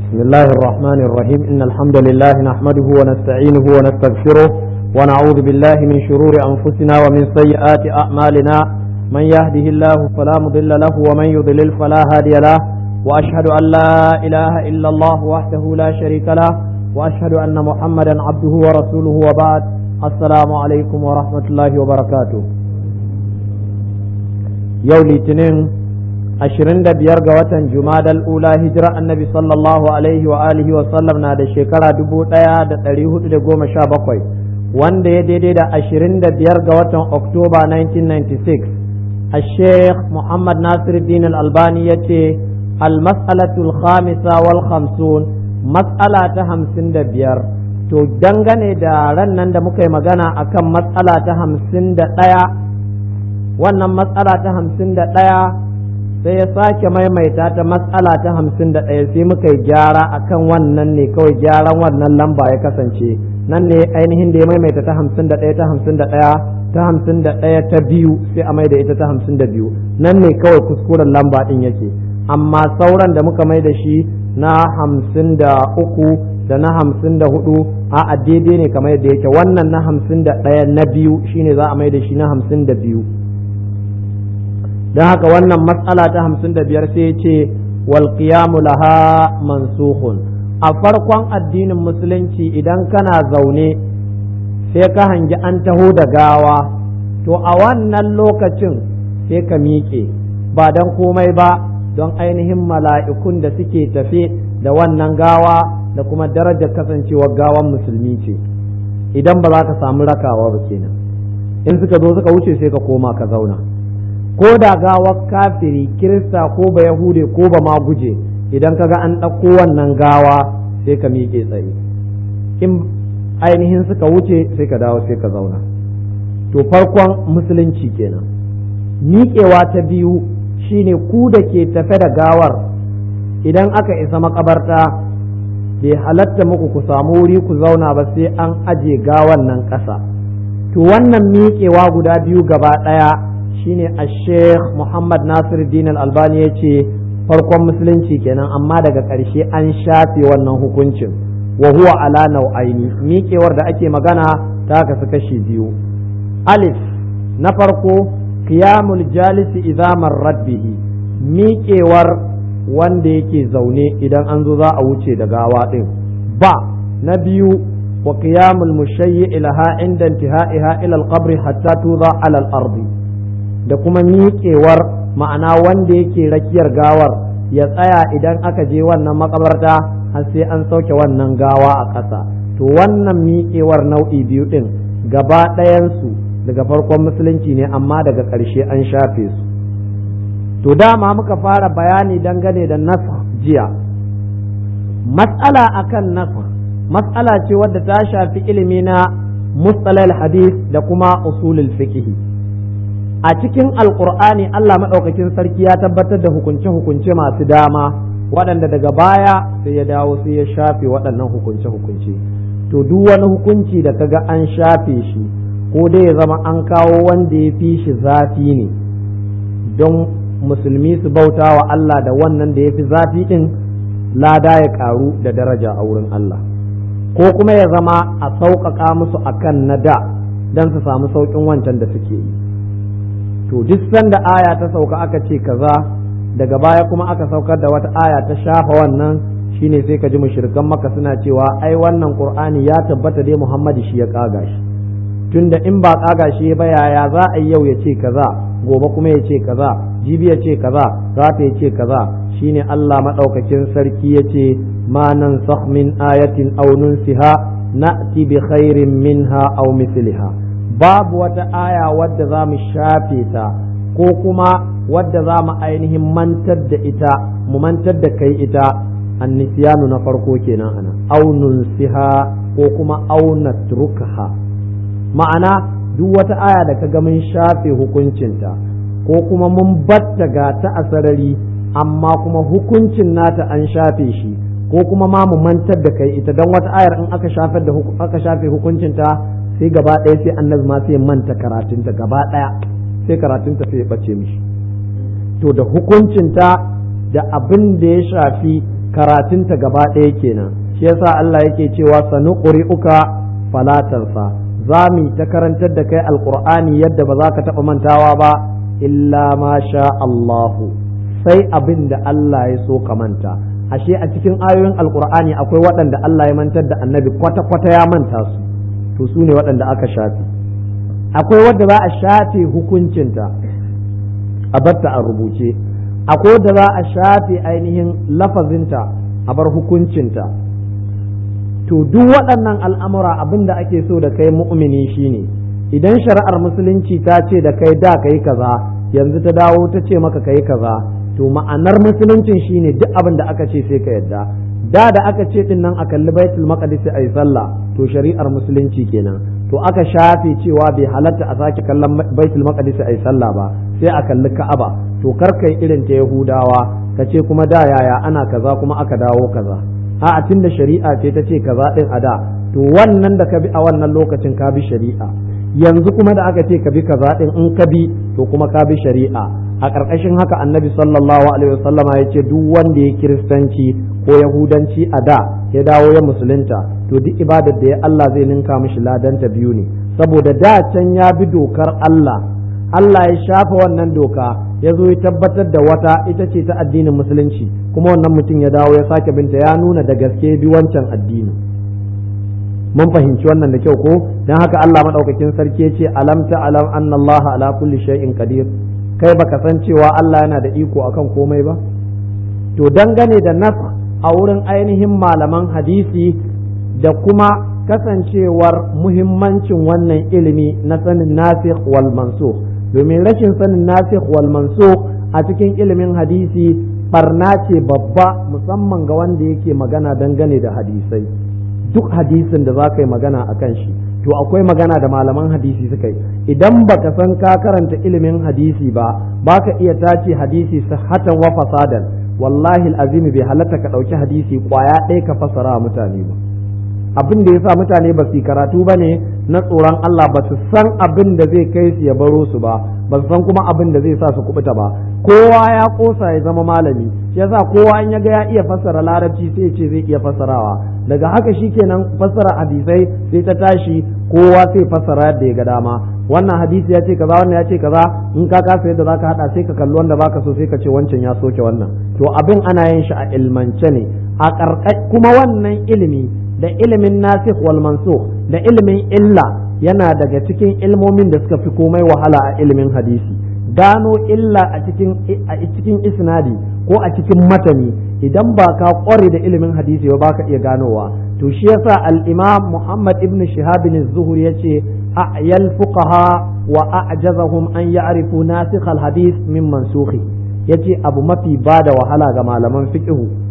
بسم الله الرحمن الرحيم إن الحمد لله نحمده ونستعينه ونستغفره ونعوذ بالله من شرور أنفسنا ومن سيئات أعمالنا من يهده الله فلا مضل له ومن يضلل فلا هادي له وأشهد أن لا إله إلا الله وحده لا شريك له وأشهد أن محمدا عبده ورسوله وبعد السلام عليكم ورحمة الله وبركاته يوم الاثنين ashirin da biyar ga watan jumadal ula hijira annabi sallallahu alaihi wa alihi wa sallam na da shekara dubu ɗaya da ɗari hudu da goma sha bakwai wanda ya daidai da ashirin da biyar ga watan oktoba 1996 a sheikh muhammad nasiruddin al-albani ya ce al-mas'alatul khamisa wal khamsun mas'ala ta hamsin da biyar to dangane da ran nan da muka yi magana akan mas'ala ta hamsin da ɗaya wannan mas'ala ta hamsin da ɗaya sai ya sake maimaita ta matsala ta hamsin da ɗaya sai muka yi gyara akan wannan ne kawai gyaran wannan lamba ya kasance nan ne ainihin da ya maimaita ta hamsin da ɗaya ta hamsin da ɗaya ta hamsin da ɗaya ta biyu sai a mai da ita ta hamsin da biyu nan ne kawai kuskuren lamba ɗin yake amma sauran da muka mai da shi na hamsin da uku da na hamsin da hudu a daidai ne kamar yadda yake wannan na hamsin da ɗaya na biyu shine za a mai da shi na hamsin da biyu don haka wannan matsala ta hamsin da biyar sai ce wal qiyamu laha mansukhun a farkon addinin musulunci idan kana zaune sai ka hangi an taho da gawa to a wannan lokacin sai ka miƙe ba don komai ba don ainihin mala'ikun da suke tafe da wannan gawa da kuma darajar kasancewar gawan musulmi ce idan ba za ka samu rakawa ba kenan in suka zo suka wuce sai ka koma ka zauna ko da gawar kafiri kirista ko ba yahude ko ba ma guje idan kaga an ɗauko wannan gawa sai ka miƙe tsaye in ainihin suka wuce sai ka dawo sai ka zauna to farkon musulunci kenan miƙewa ta biyu shine ku da ke tafe da gawar idan aka isa makabarta bai halatta muku ku samu wuri ku zauna ba sai an aje gawan nan ƙasa to wannan miƙewa guda biyu gaba ɗaya shine a sheikh muhammad nasir din albani ya ce farkon musulunci kenan amma daga ƙarshe an shafe wannan hukuncin wa huwa ala nau'aini miƙewar da ake magana ta kasu kashi biyu alif na farko qiyamul jalisi idza marrat bihi miƙewar wanda yake zaune idan an zo za a wuce da gawa ɗin ba na biyu wa qiyamul mushayyi ilaha inda intihaiha ila al-qabri hatta tuza ala al-ardi da kuma miƙewar ma'ana wanda yake rakiyar gawar ya tsaya idan aka je wannan makabarta har sai an sauke wannan gawa a ƙasa to wannan miƙewar nau'i biyu ɗin gaba ɗayansu daga farkon musulunci ne amma daga ƙarshe an shafe su to dama muka fara bayani dangane da nasa jiya matsala akan nasa matsala ce wadda ta shafi ilimi na mustalal hadith da kuma usulul fiqh a cikin alkur'ani Allah maɗaukakin sarki ya tabbatar da hukunce-hukunce masu dama waɗanda daga baya sai ya dawo sai ya shafe waɗannan hukunce-hukunce to duk wani hukunci da kaga an shafe shi ko dai ya zama an kawo wanda ya fi shi zafi ne don musulmi su bauta wa Allah da wannan da ya fi zafi ɗin lada ya ƙaru da daraja a wurin Allah ko kuma ya zama a sauƙaƙa musu akan na da don su samu sauƙin wancan da suke yi to duk sanda aya ta sauka aka ce kaza daga baya kuma aka saukar da wata aya ta shafa wannan shine sai ka ji mushrikan maka suna cewa ai wannan qur'ani ya tabbata dai muhammadu shi ya kaga shi tunda in ba kaga shi ba yaya za a yi yau ya ce kaza gobe kuma ya ce kaza jibi ya ce kaza rata ya ce kaza shine Allah madaukakin sarki ya ce ma nan min ayatin aw nunsiha na'ti bi khairin minha aw misliha babu wata aya wadda za mu shafe ta ko kuma wadda za mu ainihin mantar da ita mu mantar da kai ita annisiyanu na farko kenan ana aunun siha ko kuma auna turkaha ma'ana duk wata aya da ka ga mun shafe hukuncinta ko kuma mun batta ga ta a sarari amma kuma hukuncin nata an shafe shi ko kuma ma mu mantar da kai ita don wata ayar in aka shafe da aka shafe hukuncinta sai gaba ɗaya sai annabi ma sai manta karatunta gaba ɗaya sai karatunta sai ya ɓace mishi to da hukuncinta da abin da ya shafi karatunta gaba ɗaya kenan shi yasa Allah yake cewa sanuqri'uka falatansa za mu ta karantar da kai alqur'ani yadda ba za ka taɓa mantawa ba illa ma sha Allahu sai abin da Allah ya so ka manta ashe a cikin ayoyin alqur'ani akwai waɗanda Allah ya mantar da annabi kwata-kwata ya manta su to su ne waɗanda aka shafe akwai wadda za a shafe hukuncinta a batta a rubuce akwai wadda za a shafe ainihin lafazinta a bar hukuncinta to duk waɗannan al'amura abin da ake so da kai mu'mini shine idan shari'ar musulunci ta ce da kai da kai kaza yanzu ta dawo ta ce maka kai kaza to ma'anar musuluncin shine duk abin da aka ce sai ka yadda da da aka ce din nan a kalli baitul maqdis ayi sallah to shari'ar musulunci kenan to aka shafe cewa bai halatta a sake kallon baitul maqdis ayi sallah ba sai a kalli ka'aba to kar kai irin ta yahudawa ka ce kuma da yaya ana kaza kuma aka dawo kaza a tun da shari'a ce ta ce kaza din a da to wannan da ka bi a wannan lokacin ka bi shari'a yanzu kuma da aka ce ka bi kaza din in ka bi to kuma ka bi shari'a a ƙarƙashin haka annabi sallallahu alaihi wasallama ya ce duk wanda ya kiristanci ko yahudanci a da ya dawo ya musulunta to duk ibadar da ya Allah zai ninka mishi ladanta biyu ne saboda da can ya bi dokar Allah Allah ya shafa wannan doka ya zo ya tabbatar da wata ita ce ta addinin musulunci kuma wannan mutum ya dawo ya sake binta ya nuna da gaske bi wancan addini mun fahimci wannan da kyau ko dan haka Allah madaukakin sarki ya ce alam ta alam anna Allah ala kulli shay'in qadir kai baka san cewa Allah yana da iko akan komai ba to dangane da nas a wurin ainihin malaman hadisi da kuma kasancewar muhimmancin wannan ilimi na sanin nasikh wal mansukh domin rashin sanin nasikh wal mansukh a cikin ilimin hadisi barna ce babba musamman ga wanda yake magana dangane da hadisai duk hadisin da za ka yi magana a kan shi to akwai magana da malaman hadisi suka yi idan baka san ka karanta ilimin hadisi ba baka iya tace hadisi sahatan wa fasadan wallahi azimi bai halatta ka ɗauki hadisi kwaya ɗaya ka fasara mutane ba abin da yasa mutane ba su karatu ba ne na tsoron Allah ba su san abin da zai kai su ya baro su ba ba su san kuma abin da zai sa su kubuta ba kowa ya kosa ya zama malami shi yasa kowa in ya ga ya iya fassara larabci sai ya ce zai iya fassarawa daga haka shikenan fassara hadisai sai ta tashi kowa sai fassara yadda ya ga dama wannan hadisi ya ce kaza wannan ya ce kaza in ka kasa yadda zaka hada sai ka kalli wanda baka so sai ka ce wancan ya soke wannan to abin ana yin shi a ilmance ne a kuma wannan ilimi da ilimin nasikh wal mansukh da ilimin illa yana daga cikin ilmomin da suka fi komai wahala a ilimin hadisi gano illa a cikin a cikin isnadi ko a cikin matani idan ba ka kware da ilimin hadisi ba ka iya ganowa to shi yasa al-imam Muhammad ibn Shihab az-Zuhri yace a'yal fuqaha wa a'jazahum an ya'rifu nasikh al-hadith min mansukhi yace abu mafi bada wahala ga malaman fiqh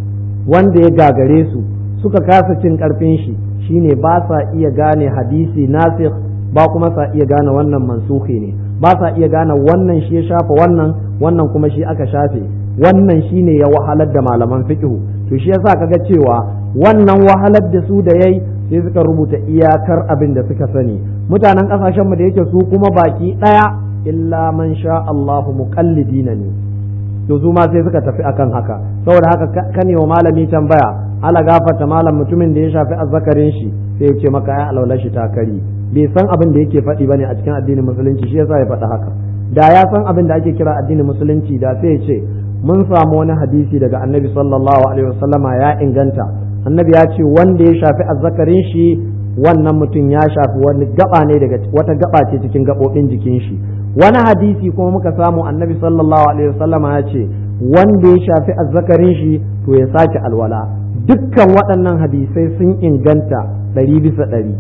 wanda ya gagare su suka kasa cin karfin shi shine ba sa iya gane hadisi nasikh ba kuma sa iya gane wannan mansukhi ne ba sa iya gane wannan shi ya shafa wannan wannan kuma shi aka shafe wannan shine ya wahalar da malaman fiqh to shi yasa kaga cewa wannan wahalar da su da yayi sai suka rubuta iyakar abin da suka sani mutanen kasashen mu da yake su kuma baki daya illa man sha Allahu muqallidina ne to su ma sai suka tafi akan haka saboda haka kane wa malami tambaya ala gafarta malam mutumin da ya shafi azzakarin shi sai ya ce maka ya alwala shi takari bai san abin da yake faɗi bane a cikin addinin musulunci shi yasa ya faɗi haka da ya san abin da ake kira addinin musulunci da sai ya ce mun samu wani hadisi daga annabi sallallahu alaihi wasallama ya inganta annabi ya ce wanda ya shafi azzakarin shi wannan mutum ya shafi wani gaba ne daga wata gaba ce cikin gabobin jikin shi wani hadisi kuma muka samu annabi sallallahu alaihi wasallama ya ce wanda ya shafi azzakarin shi to ya sake alwala dukkan waɗannan hadisai sun inganta ɗari bisa ɗari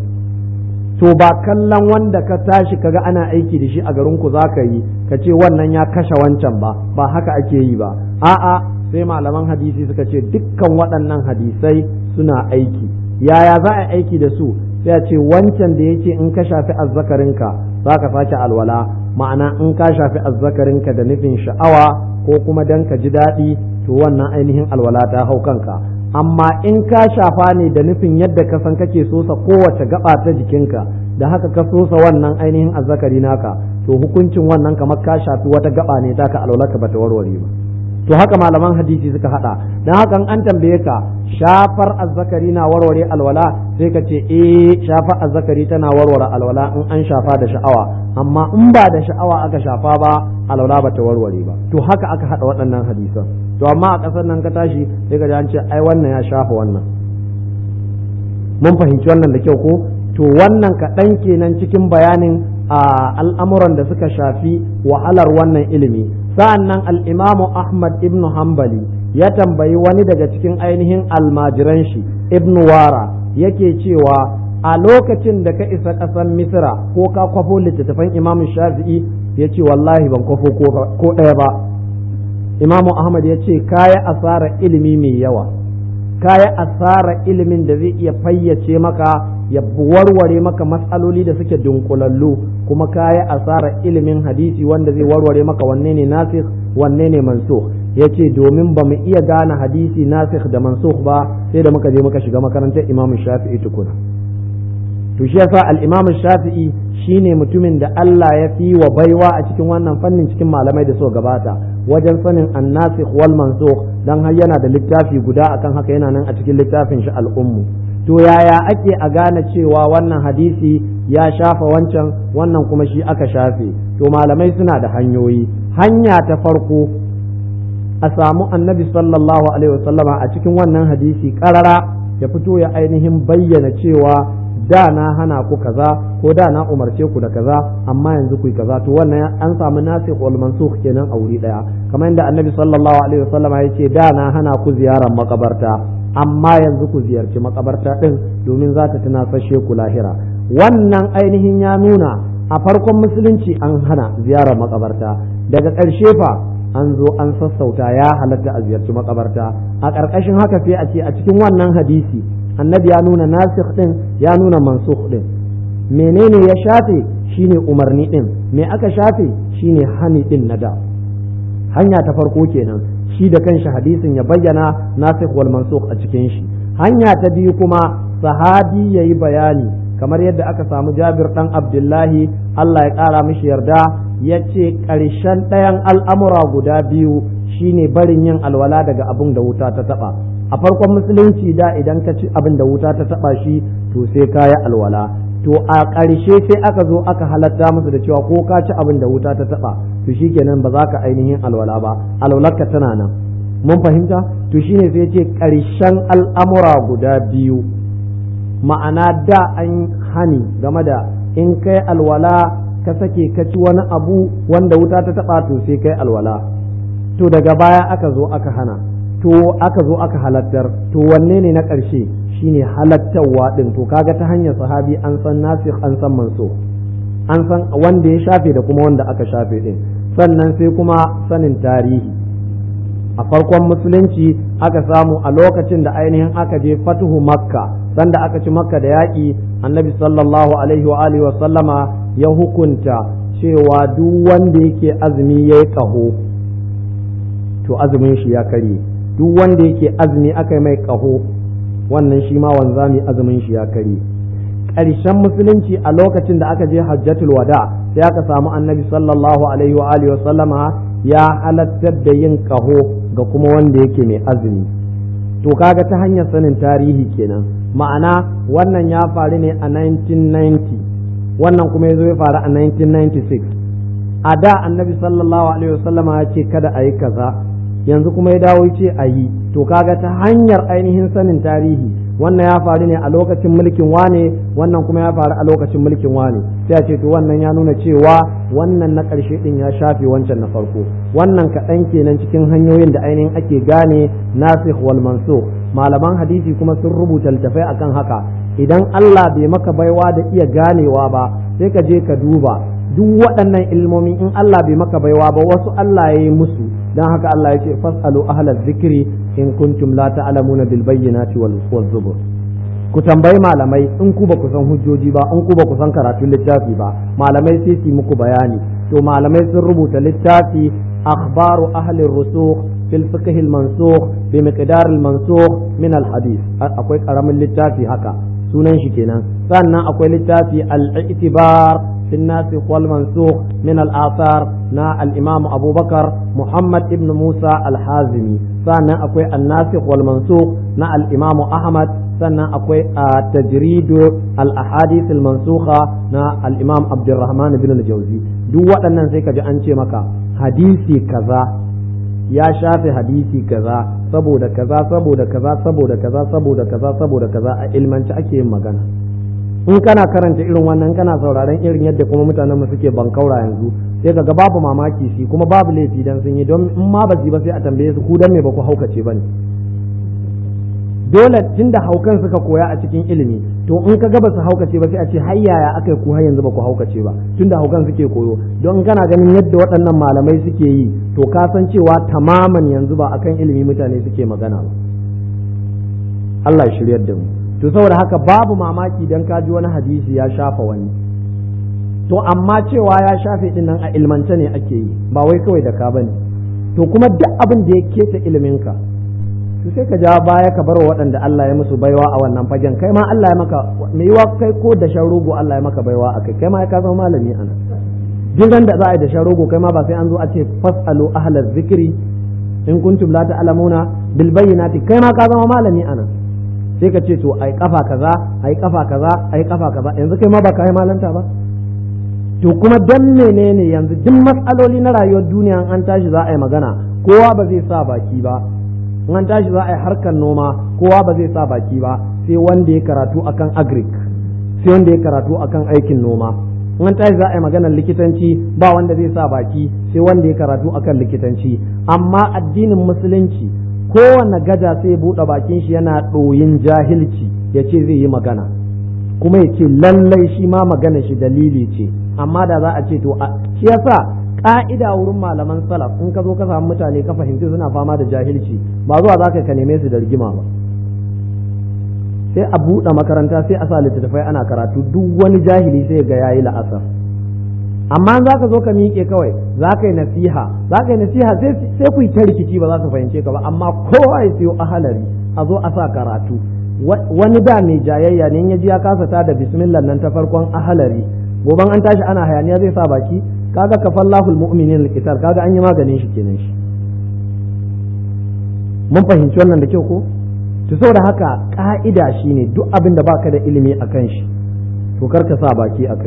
to ba kallon wanda ka tashi kaga ana aiki da shi a garin ku zaka yi ka ce wannan ya kashe wancan ba ba haka ake yi ba a'a sai malaman hadisi suka ce dukkan waɗannan hadisai suna aiki yaya za a aiki da su sai a ce wancan da yake in ka shafi azzakarinka za ka sake alwala ma'ana in ka shafi azzakarinka da nufin sha'awa ko kuma dan ka ji daɗi to wannan ainihin alwala ta hau kanka amma in ka shafa ne da nufin yadda ka san kake sosa kowace gaba ta jikinka da haka ka sosa wannan ainihin azzakari naka to hukuncin wannan kamar ka shafi wata gaba ne ta ka alwala ka bata warware ba to haka malaman hadisi suka hada dan haka an tambaye ka shafar azzakari na warware alwala sai ka ce eh shafar azzakari tana warware alwala in an shafa da sha'awa amma in ba da sha'awa aka shafa ba alwala ba ta warware ba to haka aka hada waɗannan hadisan to amma a ƙasar nan ka tashi sai ka ji an ce ai wannan ya shafa wannan mun fahimci wannan da kyau ko to wannan kaɗan kenan cikin bayanin a al'amuran da suka shafi wahalar wannan ilimi sa'an nan al'imamu ahmad ibn hanbali ya tambayi wani daga cikin ainihin almajiran shi ibn wara yake cewa a lokacin da ka isa ƙasar misira ko ka kwafo littattafan imamu shafi'i ya ce wallahi ban kwafo ko ɗaya ba imamu ahmad ya ce kaya asara ilimi mai yawa kaya asara ilimin da zai iya fayyace maka ya warware maka matsaloli da suke dunkulallu kuma kaya asara ilimin hadisi wanda zai warware maka wanne ne nasikh wanne ne mansukh ya ce domin ba mu iya gane hadisi nasikh da mansukh ba sai da muka je muka shiga makarantar imamu shafi'i tukuna to shi yasa al-Imam Shafi'i shine mutumin da Allah ya fi wa baiwa a cikin wannan fannin cikin malamai da so gabata wajen sanin annasikh wal mansukh dan har yana da littafi guda akan haka yana nan a cikin littafin shi al-ummu to yaya ake a gane cewa wannan hadisi ya shafa wancan wannan kuma shi aka shafe to malamai suna da hanyoyi hanya ta farko a samu annabi sallallahu alaihi wasallama a cikin wannan hadisi karara ya fito ya ainihin bayyana cewa da na hana ku kaza ko da na umarce ku da kaza amma yanzu ku yi kaza to wannan an samu nasikh wal mansukh kenan a wuri daya kamar yadda annabi sallallahu alaihi wasallam ya ce da na hana ku ziyarar makabarta amma yanzu ku ziyarci makabarta din domin za ta tunasashe ku lahira wannan ainihin ya nuna a farkon musulunci an hana ziyarar makabarta daga ƙarshe fa an zo an sassauta ya halatta a ziyarci makabarta a ƙarƙashin haka sai a ce a cikin wannan hadisi annabi ya nuna nasikh din ya nuna mansukh din menene ya shafe shine umarni din me aka shafe shine hani din na da hanya ta farko kenan shi da kanshi hadisin ya bayyana nasikh wal mansukh a cikin shi hanya ta biyu kuma sahabi yayi bayani kamar yadda aka samu Jabir dan Abdullahi Allah ya kara mishi yarda ya ce ƙarshen ɗayan al'amura guda biyu shine barin yin alwala daga abin da wuta ta taɓa a farkon musulunci da idan ka ci abin da wuta ta taba shi to sai ka yi alwala to a ƙarshe sai aka zo aka halatta musu da cewa ko ka ci abin da wuta ta taba to shikenan ba za ka ainihin alwala ba alwalarka tana nan mun fahimta to shine sai ce ƙarshen al'amura guda biyu ma'ana da an hani game da in kai alwala ka sake ka ci wani abu wanda wuta ta taba to sai kai alwala to daga baya aka zo aka hana to aka zo aka halattar to wanne ne na ƙarshe shine halattarwa ɗin to kaga ta hanyar sahabi an san nasikh an san manso an san wanda ya shafe da kuma wanda aka shafe ɗin sannan sai kuma sanin tarihi a farkon musulunci aka samu a lokacin da ainihin aka je fatuhu makka sanda aka ci makka da yaƙi annabi sallallahu alaihi wa alihi wa sallama ya hukunta cewa duk wanda yake azumi yayi ƙaho to azumin shi ya karye duk wanda yake azumi aka yi mai ƙaho wannan shi ma wanzami azumin shi ya kare ƙarshen musulunci a lokacin da aka je hajjatul wada sai aka samu annabi sallallahu alaihi wa alihi wa sallama ya halattar da yin ƙaho ga kuma wanda yake mai azumi to kaga ta hanyar sanin tarihi kenan ma'ana wannan ya faru ne a 1990 wannan kuma ya zo ya faru a 1996 a da annabi sallallahu alaihi wa sallama ya ce kada a yi kaza yanzu kuma ya dawo ce a yi to kaga ta hanyar ainihin sanin tarihi wannan ya faru ne a lokacin mulkin wane wannan kuma ya faru a lokacin mulkin wane sai a ce to wannan ya nuna cewa wannan na ƙarshe din ya shafe wancan na farko wannan kaɗan kenan cikin hanyoyin da ainihin ake gane nasikh wal mansukh malaman hadisi kuma sun rubuta littafai akan haka idan Allah bai maka baiwa da iya ganewa ba sai ka je ka duba duk waɗannan ilmomi in Allah bai maka baiwa ba wasu Allah ya yi musu dan haka Allah ya ce fasalu ahlaz zikri in kuntum la ta'lamuna bil bayyinati wal zubur ku tambayi malamai in ku ba ku san hujjoji ba in ku ba ku san karatun littafi ba malamai sai su muku bayani to malamai sun rubuta littafi akhbaru ahli rusukh fil fiqh al mansukh bi miqdar al mansukh min al hadith akwai karamin littafi haka sunan shi kenan sannan akwai littafi al-i'tibar في الناسخ والمنسوخ من الآثار نا الإمام أبو بكر محمد ابن موسى الحازمي سنة أكوي الناسخ والمنسوخ نا الإمام أحمد سنة أكوي تجريد الأحاديث المنسوخة نا الإمام عبد الرحمن بن الجوزي دو waɗannan sai ka ji an ce maka hadisi kaza ya shafe hadisi kaza saboda kaza saboda kaza saboda kaza saboda kaza saboda kaza a ilmanci ake yin magana in kana karanta irin wannan kana sauraron irin yadda kuma mutanen mu suke bankaura yanzu sai kaga babu mamaki shi kuma babu laifi dan sun yi don in ma ba ba sai a tambaye su ku dan me ba ku haukace bane dole tunda haukan suka koya a cikin ilimi to in ka ga ba su haukace ba sai a ce har yaya aka ku har yanzu ba ku haukace ba tunda haukan suke koyo don kana ganin yadda waɗannan malamai suke yi to ka san cewa tamaman yanzu ba akan ilimi mutane suke magana ba Allah ya shiryar da mu to saboda haka babu mamaki dan ka ji wani hadisi ya shafa wani to amma cewa ya shafe din nan a ilmance ne ake yi ba wai kawai da ka bane to kuma duk abin da ya keta iliminka to sai ka ja baya ka bar waɗanda Allah ya musu baiwa a wannan fagen kai ma Allah ya maka me yiwa kai ko da shan rogo Allah ya maka baiwa a kai kai ma ka zama malami ana duk da za a yi da shan rogo kai ma ba sai an zo a ce fasalu ahlaz zikri in kuntum la ta'lamuna bil bayyinati kai ma ka zama malami ana sai ka ce to ai kafa kaza ai kafa kaza ai kafa kaza yanzu kai ma ba ka yi malanta ba to kuma dan menene yanzu duk matsaloli na rayuwar duniya an tashi za a yi magana kowa ba zai sa baki ba in an tashi za a yi harkar noma kowa ba zai sa baki ba sai wanda ya karatu akan agric sai wanda ya karatu akan aikin noma in an tashi za a yi maganar likitanci ba wanda zai sa baki sai wanda ya karatu akan likitanci amma addinin musulunci kowane gada sai ya buɗe bakin shi yana ɗoyin jahilci ya ce zai yi magana kuma ya ce lallai shi ma magana shi dalili ce amma da za a ce to shi yasa ka'ida wurin malaman salaf in ka zo ka samu mutane ka fahimci suna fama da jahilci ba zuwa za ka neme su da rigima ba sai a buɗe makaranta sai a sa littattafai ana karatu duk wani jahili sai ga yayi la'asar amma za ka zo ka miƙe kawai za ka yi nasiha za ka yi nasiha sai ku yi ta rikici ba za ka fahimce ka ba amma kowa ya siyo ahalari a zo a sa karatu wani da mai jayayya ne ya ji ya kasa ta da bismillah nan ta farkon ahalari goban an tashi ana hayaniya zai sa baki kaga kafallahu almu'minin alqital kaga an yi maganin shi kenan shi mun fahimci wannan da kyau ko to saboda haka ka'ida shine duk abin da baka da ilimi akan shi to kar ka sa baki akai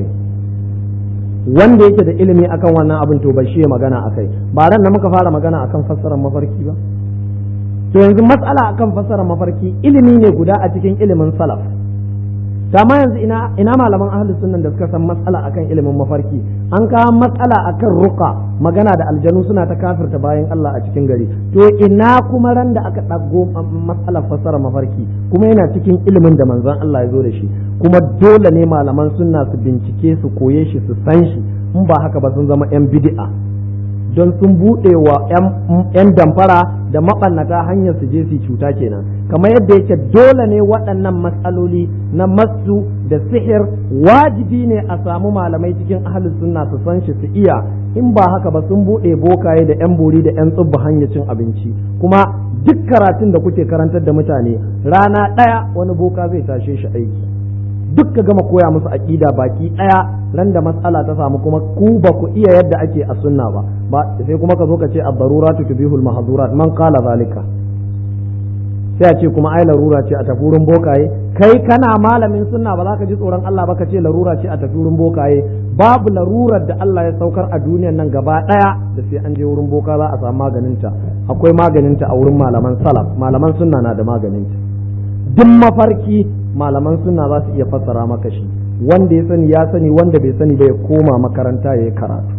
wanda yake da ilimi akan wannan abin to bai shi magana akai ba ran da muka fara magana akan fassarar mafarki ba to yanzu matsala akan fassarar mafarki ilimi ne guda a cikin ilimin salaf ma yanzu ina ina malaman ahli sunnan da suka san matsala akan ilimin mafarki an kawo matsala akan ruqa magana da aljanu suna ta kafirta bayan Allah a cikin gari to ina kuma ran da aka ɗago matsalar fassara mafarki kuma yana cikin ilimin da manzon Allah ya zo da shi kuma dole ne malaman sunna su bincike su koye shi su san shi in ba haka ba sun zama yan bid'a don sun buɗe wa 'yan damfara da maɓannata hanyar su je su cuta kenan kamar yadda yake dole ne waɗannan matsaloli na masu da sihir wajibi ne a samu malamai cikin ahalus sunna su san shi su iya in ba haka ba sun buɗe bokaye da 'yan bori da 'yan tsubba hanyar cin abinci kuma duk karatun da kuke karantar da mutane rana ɗaya wani boka zai tashe shi aiki duk ka gama koya musu aƙida baki ɗaya ran da matsala ta samu kuma ku ba ku iya yadda ake a sunna ba ba sai kuma ka zo ka ce ad-daruratu tubihul mahzurat man qala zalika sai a ce kuma ai larura ce a tafi wurin bokaye kai kana malamin sunna ba za ka ji tsoron Allah ba ka ce larura ce a tafi wurin bokaye babu larurar da Allah ya saukar a duniyar nan gaba ɗaya da sai an je wurin boka za a samu maganinta akwai maganinta a wurin malaman salaf malaman sunna na da maganinta duk mafarki malaman sunna za su iya fassara maka shi wanda ya sani ya sani wanda bai sani ba ya koma makaranta ya yi karatu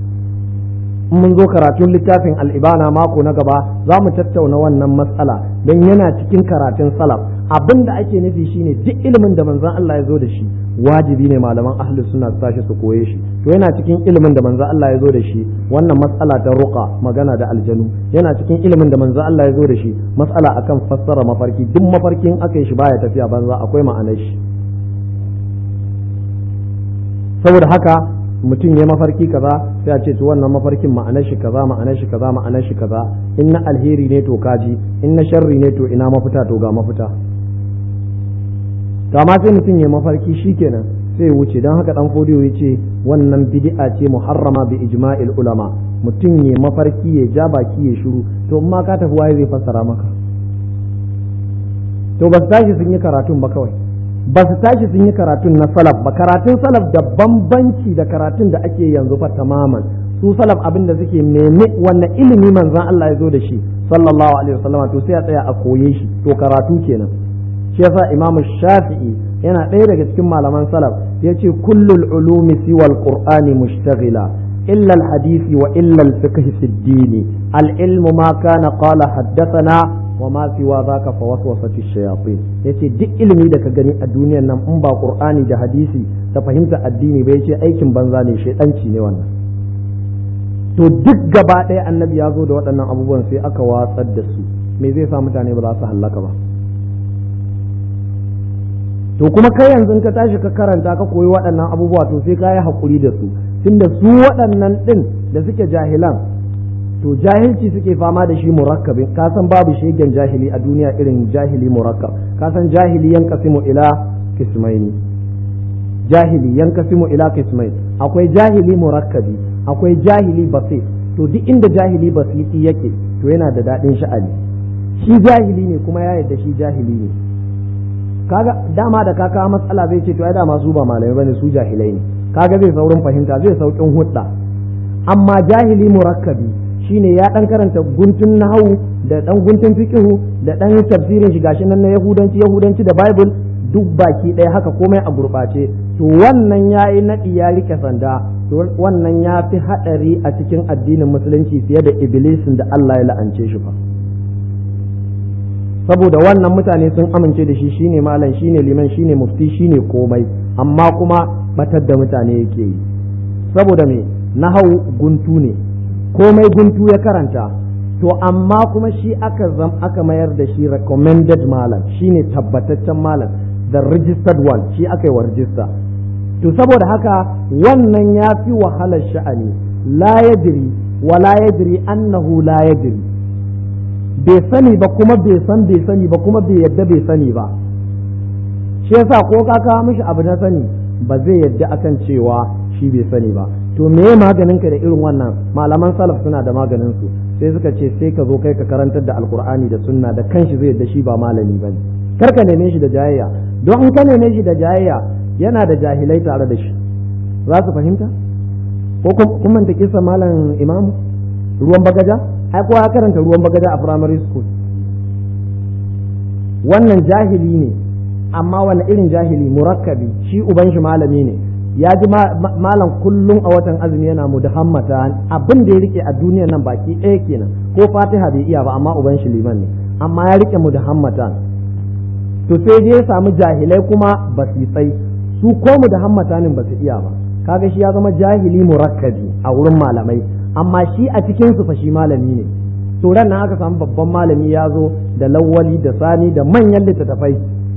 in mun zo karatun littafin al'ibana mako na gaba za mu tattauna wannan matsala don yana cikin karatun salaf abin da ake nufi shine duk ilimin da manzon Allah ya zo da shi wajibi ne malaman ahlus suna su tashi su koye shi to yana cikin ilimin da manzon Allah ya zo da shi wannan matsala ta ruqa magana da aljanu yana cikin ilimin da manzon Allah ya zo da shi matsala akan fassara mafarki duk mafarkin aka yi shi baya tafiya banza akwai ma'anar shi saboda haka mutum ya mafarki kaza sai a ce to wannan mafarkin ma'anar shi kaza ma'anar shi kaza ma'anar shi kaza in na alheri ne to kaji in na sharri ne to ina mafita to ga mafita to amma sai mutum ya mafarki shikenan sai ya wuce don haka dan fodiyo ya ce wannan bid'a ce muharrama bi ijma'il ulama mutum ya mafarki ya ja baki ya shiru to in ma ka tafi waye zai fassara maka to ba su tashi sun yi karatun ba kawai ba su tashi sun yi karatun na salaf ba karatun salaf da bambanci da karatun da ake yanzu fa tamaman su salaf abin da suke mene wannan ilimi manzon Allah ya zo da shi sallallahu alaihi wasallam to sai a tsaya a koye shi to karatu kenan shi yasa Imam Shafi'i yana ɗaya daga cikin malaman salaf yace kullul ulumi siwal qur'ani mushtaghila illa al hadisi wa illa al fiqh fi ad-din al ilmu ma kana qala haddathana wa ma siwa zaka fa waswasati shayatin yace duk ilimi da ka gani a duniyar nan in ba qur'ani da hadisi da fahimta addini ba yace aikin banza ne shedanci ne wannan to duk gaba ɗaya annabi ya zo da waɗannan abubuwan sai aka watsar da su me zai sa mutane ba za su hallaka ba to kuma kai yanzu ka tashi ka karanta ka koyi waɗannan abubuwa to sai ka yi haƙuri da su tunda su waɗannan ɗin da suke jahilan to jahilci suke fama da shi murakkabin ka san babu shegen jahili a duniya irin jahili murakkab ka san jahili yankasimu ila kismaini jahili yankasimu ila kismain akwai jahili murakkabi akwai jahili basit to duk inda jahili basiti yake to yana da daɗin sha'ani shi jahili ne kuma ya yarda shi jahili ne kaga dama da kaka matsala zai ce to ai dama su ba malamai bane su jahilai ne kaga zai saurin fahimta zai saukin hudda amma jahili murakkabi shine ya dan karanta guntun nahawu da dan guntun fiqhu da dan tafsirin shi gashi nan na yahudanci yahudanci da bible duk baki ɗaya haka komai a gurɓace to wannan yayi naɗi ya rike sanda to wannan ya fi haɗari a cikin addinin musulunci fiye da iblisin da Allah ya la'ance shi fa saboda wannan mutane sun amince da shi shine malam shine liman shine mufti shine komai amma kuma batar da mutane yake yi saboda me nahau guntu ne komai guntu ya karanta to amma kuma shi aka zam aka mayar da shi recommended malam shine tabbataccen malam the registered one shi aka yi wa register to saboda haka wannan ya fi wahalar sha'ani la yadri wa la yadri annahu la yadri bai sani ba kuma bai san bai sani ba kuma bai yadda bai sani ba shi yasa ko ka kawo mishi abu na sani ba zai yadda akan cewa shi bai sani ba to me maganin ka da irin wannan malaman salaf suna da maganin su sai suka ce sai ka zo kai ka karantar da alkur'ani da sunna da kanshi zai yadda shi ba malami bane kar ka neme shi da jayayya don in ka neme shi da jayayya yana da jahilai tare da shi za su fahimta ko kun manta kisa malam imam ruwan bagaja ai kowa ya karanta ruwan bagaja a primary school wannan jahili ne amma wani irin jahili murakkabi shi uban shi malami ne ya ji malam kullum a watan azumi yana mu da hammata abin da ya rike a duniyar nan baki ɗaya kenan ko fatiha bai iya ba amma uban shi liman ne amma ya rike mu da hammata to sai je ya samu jahilai kuma basitsai su ko mu da hammatanin ba su iya ba kaga shi ya zama jahili murakkabi a wurin malamai amma shi a cikin su fa shi malami ne to ran nan aka samu babban malami ya zo da lawwali da sani da manyan littattafai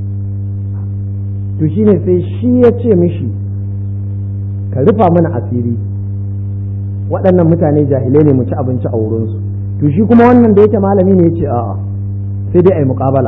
to shine sai shi ya ce mishi ka rufa mana asiri waɗannan mutane jahilai ne mu ci abinci a wurinsu to shi kuma wannan da yake malami ne ya ce a'a sai dai a yi muƙabala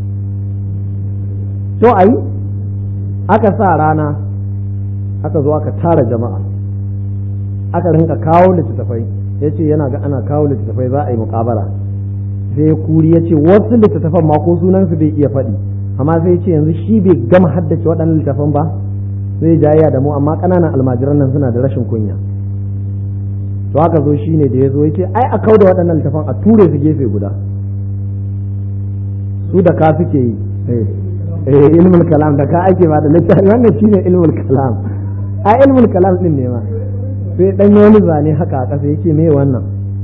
to a yi aka sa rana aka zo aka tara jama'a aka rinka kawo littattafai ya ce yana ga ana kawo littattafai za a yi muƙabala sai kuri ya ce wasu littattafan ma ko sunansu bai iya faɗi amma sai ce yanzu shi bai gama haddace waɗannan littattafan ba sai jayya da mu amma ƙananan almajiran nan suna da rashin kunya to haka zo shine da ya zo ya ce ai a kau da waɗannan littattafan a ture su gefe guda su da ka suke yi eh ilmul kalam da ka ake ba da littafi wannan shine ilmul kalam a ilmul kalam din ne ma sai dan wani zane haka a ƙasa yake me wannan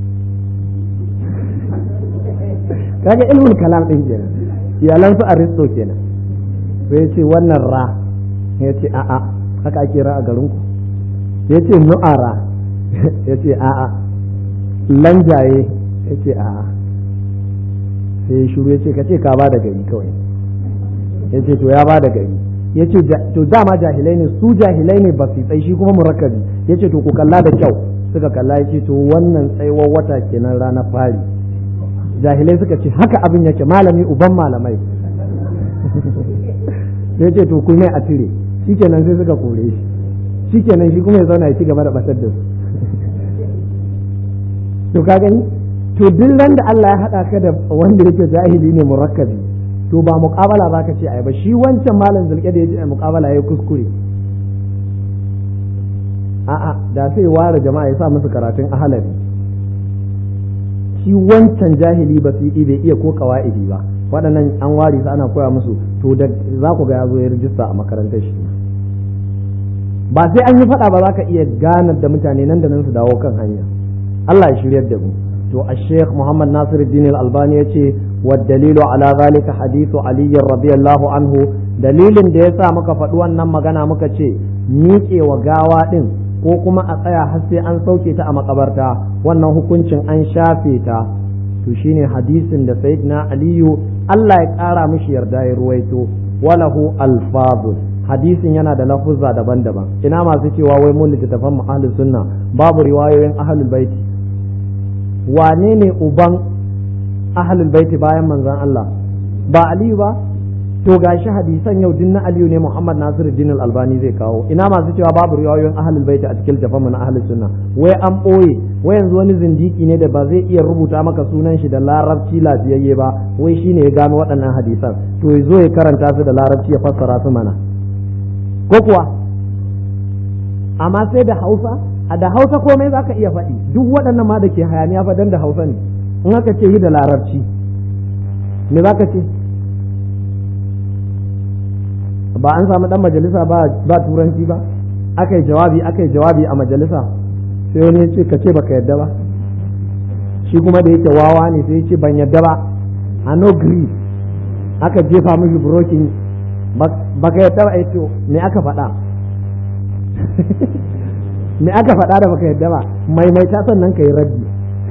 kaga ilmul kalam din kenan iyalan su aristo kenan sai ya ce wannan ra ya ce a'a haka ake ra a garin ku ya ce nu'ara ya ce a'a lanjaye ya ce a'a sai ya shuru ya ce ka ce ka ba da gari kawai ya ce to ya ba da gari ya ce to dama jahilai ne su jahilai ne ba su tsaye shi kuma murakkabi ya ce to ku kalla da kyau suka kalla ya ce to wannan tsayuwar wata kenan ranar fari jahilai suka ce haka abin yake malami uban malamai ya ce to kuma a cire shikenan sai suka kore shi shikenan shi kuma ya zauna ya ci gaba da batar da su to ka gani to duk ran da Allah ya haɗa ka da wanda yake jahili ne murakkabi to ba muqabala ba ka ce ai ba shi wancan malam zulke da yace ai muqabala yayi kuskure a'a da sai ware jama'a ya sa musu karatun ahalari shi wancan jahili ba su bai iya ko kawaidi ba waɗannan an ware su ana koya musu to da za ku ga ya zo ya rijista a makarantar shi ba sai an yi faɗa ba za ka iya ganar da mutane nan da nan su dawo kan hanya Allah ya shiryar da mu to a sheikh Muhammad Nasiruddin Al-Albani yace wa dalilu ala zalika hadithu Ali radiyallahu anhu dalilin da yasa muka faɗi wannan magana muka ce miƙe wa gawa din ko kuma a tsaya har sai an sauke ta a makabarta wannan hukuncin an shafe ta to shine hadisin da sayyidina aliyu Allah ya ƙara mishi yarda ya ruwaito walahu alfazun hadisin yana da lafuzza daban-daban ina masu cewa wai mun littattafan ahlus sunna babu riwayoyin ahlul baiti wane ne uban ahlul baiti bayan manzon Allah ba aliyu ba to gashi hadisan yau din na aliyu ne muhammad nasiru din albani zai kawo ina masu cewa babu riwayoyin ahlul baiti a cikin littafin na ahlus sunna wai an boye wai yanzu wani zindiki ne da ba zai iya rubuta maka sunan shi da larabci lafiyayye ba wai shine ya gano waɗannan hadisan to ya zo ya karanta su da larabci ya fassara su mana ko kuwa amma sai da hausa a da hausa komai zaka iya faɗi duk waɗannan ma da ke hayaniya fa dan da hausa ne in aka ce yi da larabci me zaka ce ba an samu dan majalisa ba ba turanci ba aka yi jawabi aka yi jawabi a majalisa sai wani ya ce ka ce baka yadda ba shi kuma da yake wawa ne sai ya ce ban yadda ba a no agree aka jefa mishi brokin baka yadda ba to me aka faɗa me aka faɗa da baka yadda ba maimaita sannan ka yi raddi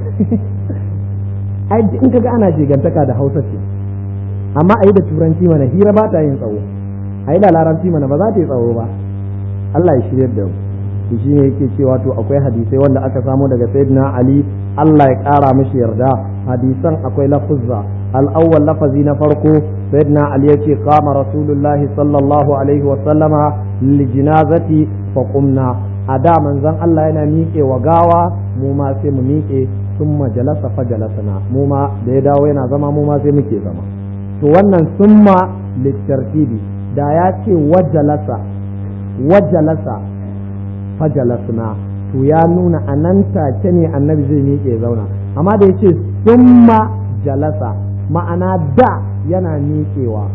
ai in kaga ana shigantaka da hausa ce amma a yi da turanci mana hira ba ta yin tsawo a yi da larabci mana ba za ta yi tsawo ba Allah ya shirya da mu shi ne yake cewa to akwai hadisai wanda aka samo daga sayyidina Ali Allah ya kara mishi yarda hadisan akwai lafuzza al-awwal lafazi na farko sayyidina Ali yace qama rasulullah sallallahu alaihi wa sallama li jinazati fa qumna a da manzon Allah yana miƙe wa gawa mu ma sai mu miƙe summa jalasa fa jalasana mu ma da ya dawo yana zama mu ma sai muke zama to wannan summa littartibi da ya ce wajalasa wajalasa fajalasna to ya nuna a nan take ne annabi zai miƙe zauna amma da ya ce summa jalasa ma'ana da yana miƙewa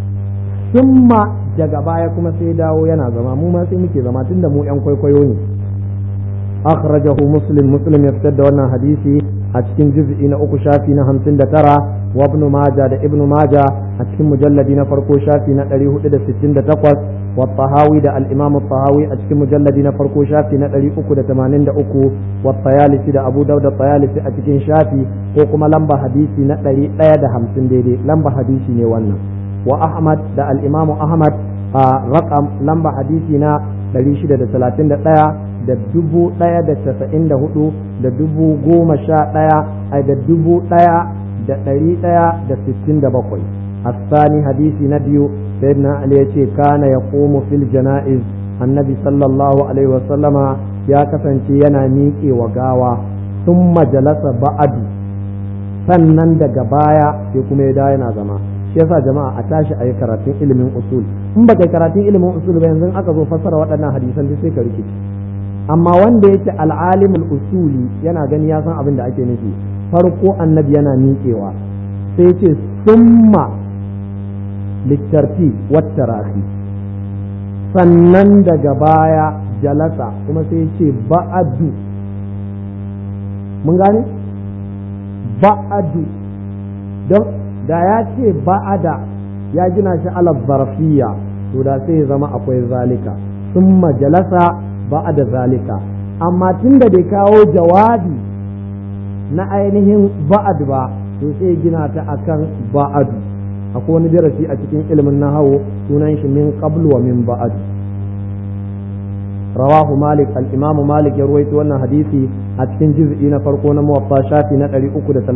summa daga baya kuma sai dawo yana zama mu ma sai muke zama tunda mu yan kwaikwayo ne akhrajahu muslim muslim ya fitar da wannan hadisi a cikin juz'i na uku shafi na hamsin da tara wa ibn maja da ibn maja a cikin mujalladi na farko shafi na ɗari hudu da sittin da takwas wa tahawi da al-imam tahawi a cikin mujalladi na farko shafi na ɗari uku da tamanin da uku wa tayalisi da abu dauda tayalisi a cikin shafi ko kuma lamba hadisi na ɗari ɗaya da hamsin daidai lamba hadisi ne wannan wa ahmad da al-imam ahmad a raqam lamba hadisi na ɗari shida da talatin da ɗaya da dubu ɗaya da casa'in da hudu da dubu goma sha ɗaya ai da dubu ɗaya da ɗari ɗaya da sittin da bakwai الثاني حديث نبي سيدنا علي يتي كان يقوم في الجنائز النبي صلى الله عليه وسلم يا كسنتي yana miƙe wa gawa ثم جلس بعد sannan daga baya sai kuma ya da yana zama shi yasa jama'a a tashi a yi karatun ilimin usul in baka karatun ilimin usul ba yanzu aka zo fassara waɗannan hadisan sai ka rikici amma wanda yake al'alimul usuli yana gani ya san abin da ake nufi farko annabi yana miƙewa sai ce summa littarti wattarahi sannan daga baya jalasa kuma sai ce ba'adu mun gane ba'adu don da ya ce ba'ada ya gina shi ala zarfiya to da sai ya zama akwai zalika summa jalasa ba'ada zalika amma tun da bai kawo jawabi na ainihin ba'ad ba to sai gina ta akan ba'adu akwai wani darasi a cikin ilimin nahawu sunan shi min qablu wa min ba'ad rawahu malik al-imam malik ya ruwaito wannan hadisi a cikin juz'i na farko na muwatta shafi na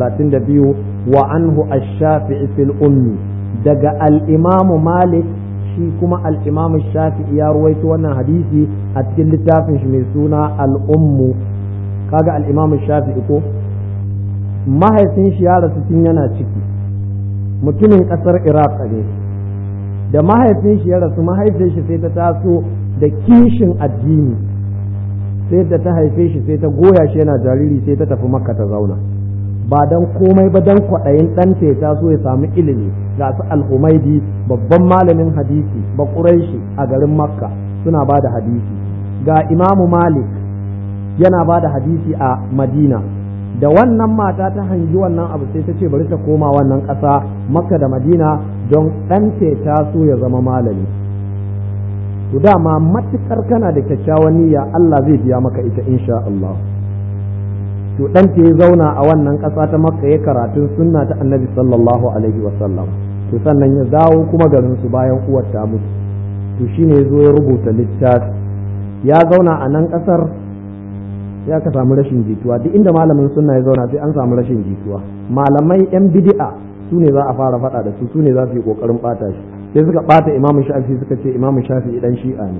332 wa anhu ash-shafi'i fil ummi daga al-imam malik shi kuma al-imam shafi'i ya ruwaito wannan hadisi a cikin littafin shi mai suna al-ummu kaga al-imam shafi'i ko mahaifin shi ya rasu tun yana ciki mutumin kasar iraq ne da mahaifin shi ya rasu mahaifin shi sai ta taso da kishin addini sai da ta haife shi sai ta goya shi yana jariri sai ta tafi makka ta zauna ba dan komai ba dan kwaɗayin ɗanta ya taso ya samu ilimi ga su al-humaidi babban malamin hadisi ba shi a garin makka suna ba da hadisi ga imamu malik yana ba da hadisi a madina da wannan mata ta hangi wannan abu sai ta ce bari ta koma wannan ƙasa makka da madina don ɗanta ya taso ya zama malami to dama matukar kana da kyakkyawan niyya Allah zai biya maka ita insha Allah to dan ya zauna a wannan ƙasa ta makka ya karatun sunna ta annabi sallallahu alaihi wa sallam to sannan ya dawo kuma garin su bayan uwar ta mutu to shine ya zo ya rubuta littafi ya zauna a nan ƙasar ya ka samu rashin jituwa duk inda malamin sunna ya zauna sai an samu rashin jituwa malamai yan bid'a su ne za a fara faɗa da su su ne za su yi ƙoƙarin ɓata shi sai suka ɓata imamu shafi suka ce imamu shafi dan shi'a ne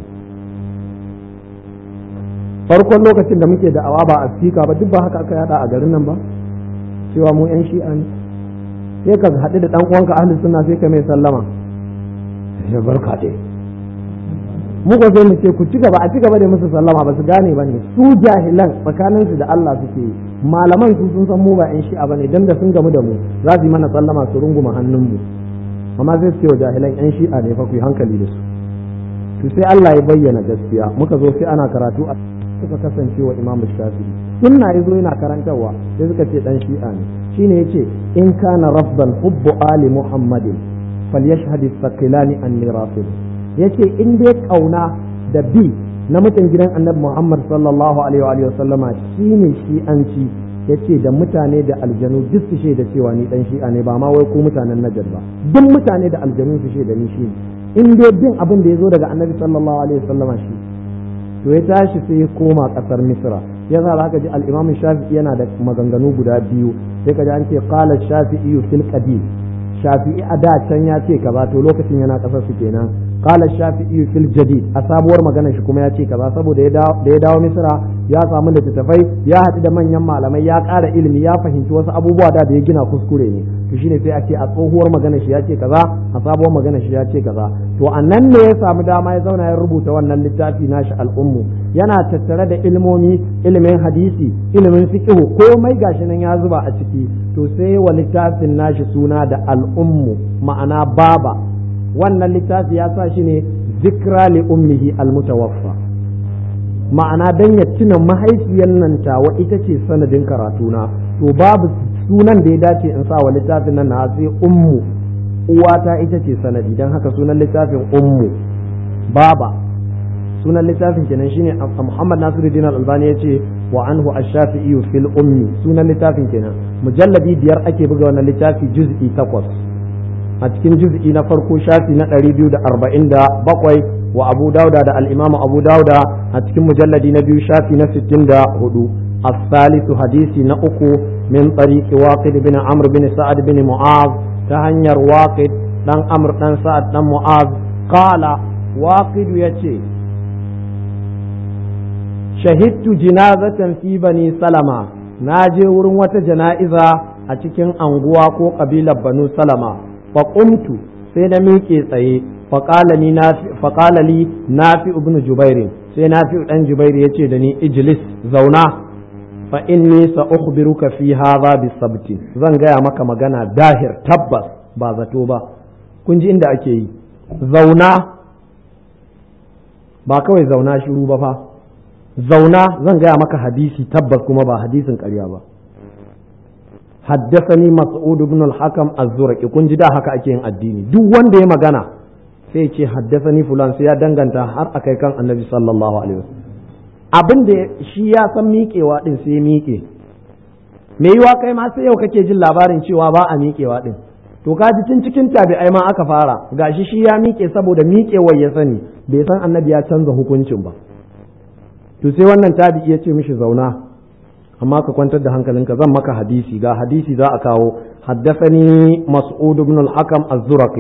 farkon lokacin da muke da'awa ba a sika ba duk ba haka aka yada a garin nan ba cewa mu yan shi'a ne sai ka haɗu da ɗan uwanka ahli sunna sai ka mai sallama ya barka dai mu ko sai mu ce ku ci gaba a ci gaba da musu sallama ba su gane ba ne su jahilan tsakaninsu da Allah suke yi malaman su sun san mu ba yan shi'a bane dan da sun gamu da mu za su yi mana sallama su runguma hannun mu amma sai su ce wa jahilan yan shi'a ne fa ku yi hankali da su to sai Allah ya bayyana gaskiya muka zo sai ana karatu a suka kasance wa Imam Shafi'i sunna yazo yana karantarwa sai suka ce dan shi'a ne shine yace in kana rabbal hubbu ali muhammadin falyashhad as-saqilani anni rafid yace in dai kauna da bi na mutan gidan annabi Muhammad sallallahu alaihi wa sallama shine shi'anci yace da mutane da aljanu duk su shaida cewa ni dan shi'a ne ba ma wai ko mutanen najar ba duk mutane da aljanu su shaida ni shi in dai bin abin da ya zo daga annabi sallallahu alaihi wasallama shi to ya tashi sai ya koma kasar misra ya za ka ji al-imam shafi'i yana da maganganu guda biyu sai ka ji an ce qala shafi'i fil qadim shafi'i a da can ya ce kaza to lokacin yana kasar su kenan qala shafi'i fil jadid a sabuwar magana shi kuma ya ce kaza saboda da ya dawo misra ya samu littattafai ya haɗu da manyan malamai ya ƙara ilimi ya fahimci wasu abubuwa da da ya gina kuskure ne to shine sai a ce a tsohuwar magana shi ya ce kaza a sabuwar magana shi ya ce kaza to a nan ne ya samu dama ya zauna ya rubuta wannan littafi nashi al'ummu yana tattare da ilmomi ilimin hadisi ilimin fiqh komai gashi nan ya zuba a ciki to sai wa littafin nashi suna da al'ummu ma'ana baba wannan littafi ya sa shi ne zikra li ummihi almutawaffa ma'ana dan ya tuna mahaifiyar nan tawa ita ce sanadin karatuna to babu sunan da ya dace in sa wa littafin nan na sai ummu uwata ita ce sanadi dan haka sunan littafin ummu baba sunan littafin kenan shine Muhammad Nasiruddin Al-Albani yace wa anhu ash-Shafi'i fil ummi sunan littafin kenan mujalladi biyar ake buga wannan littafi juz'i takwas a cikin juz'i na farko shafi na 247 wa Abu Dauda da al-Imam Abu Dauda a cikin mujalladi na biyu shafi na 64 الثالث حديث نأكو من طريق واقد بن عمرو بن سعد بن معاذ تهنير واقد دان عمرو دان سعد دان معاذ قال واقد يتي شهدت جنازة في بني سلمة ناجي ورن وتا جنائزة a cikin anguwa ko ƙabilar banu salama faƙumtu sai na miƙe tsaye faƙala li nafi ibn jubairin sai nafi ɗan jubairu ya ce da ni ijlis zauna fa inni sa ukhbiruka fi hadha bi sabti zan gaya maka magana dahir tabbas ba zato ba kun ji inda ake yi zauna ba kawai zauna shiru ba fa zauna zan gaya maka hadisi tabbas kuma ba hadisin ƙarya ba حدثني مسعود بن الحكم الزرقي kun ji da haka ake yin addini duk wanda ya magana sai ce haddasani fulan sai ya danganta har akai kan annabi sallallahu alaihi wasallam abin da shi ya san miƙewa din sai ya miƙe me yiwa kai ma sai yau kake jin labarin cewa ba a miƙewa din to ka ji tun cikin tabi'ai ma aka fara gashi shi ya miƙe saboda miƙewar ya sani bai san annabi ya canza hukuncin ba to sai wannan tabi'i ya ce mishi zauna amma ka kwantar da hankalinka zan maka hadisi ga hadisi za a kawo حدثني مسعود بن الحكم الزرقي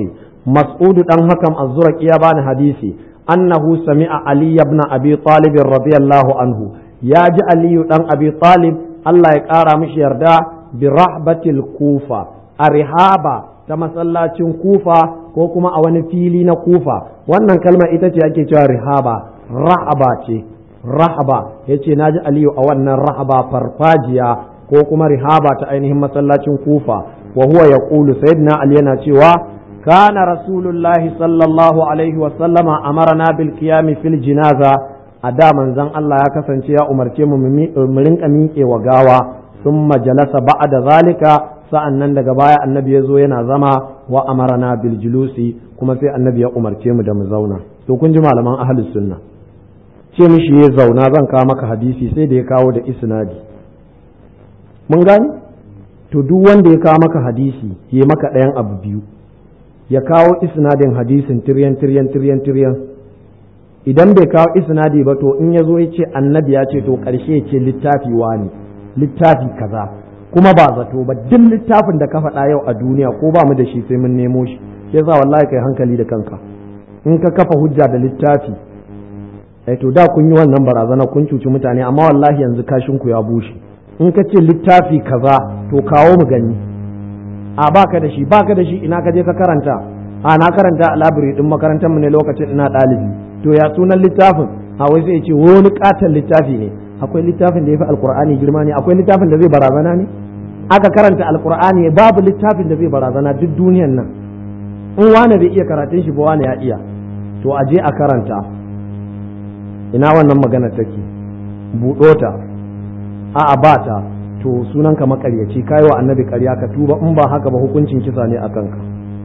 mas'udu dan hakam az-zurqi ya bani hadisi annahu sami'a ali ibn abi talib radiyallahu anhu ya ji aliyu dan abi talib Allah ya kara mishi yarda bi rahbatil kufa a rihaba ta masallacin kufa ko kuma a wani fili na kufa wannan kalma ita ce ake cewa rihaba rahaba ce rahaba yace naji aliyu a wannan rahaba farfajiya ko kuma rihaba ta ainihin masallacin kufa wa huwa yaqulu sayyidina ali yana cewa kana rasulullahi sallallahu alaihi wa sallama amarna bil qiyam fil jinaza a da manzon Allah ya kasance ya umarce mu mu rinka miƙe wa gawa summa jalasa ba'da zalika sa'an nan daga baya annabi ya zo yana zama wa amarana bil julusi kuma sai annabi ya umarce mu da mu zauna to kun ji malaman ahlus sunna ce mishi ya zauna zan kawo maka hadisi sai da ya kawo da isnadi mun gani to duk wanda ya kawo maka hadisi ya maka ɗayan abu biyu ya kawo isnadin hadisin tiryan tiryan tiryan tiryan idan bai kawo isnadi ba to in ya zo ya ce annabi ya ce to ƙarshe ya ce littafi wani littafi kaza kuma ba zato ba duk littafin da ka faɗa yau a duniya ko ba mu da shi sai mun nemo shi yasa wallahi kai hankali da kanka in ka kafa hujja da littafi eh to da kun yi wannan barazana kun cuci mutane amma wallahi yanzu kashin ku ya bushe in ka ce littafi kaza to kawo mu gani a baka da shi baka da shi ina ka je ka karanta a na karanta a library din makarantar mu ne lokacin ina ɗalibi to ya sunan littafin a wai sai ya ce wani katon littafi ne akwai littafin da ya fi alkur'ani girma ne akwai littafin da zai barazana ne aka karanta alkur'ani babu littafin da zai barazana duk duniyan nan in wane bai iya karatun shi ba wane ya iya to a je a karanta ina wannan magana take buɗo ta a'a ba ta to sunan ka makaryaci kai wa annabi ƙarya ka tuba in ba haka ba hukuncin kisa ne a kanka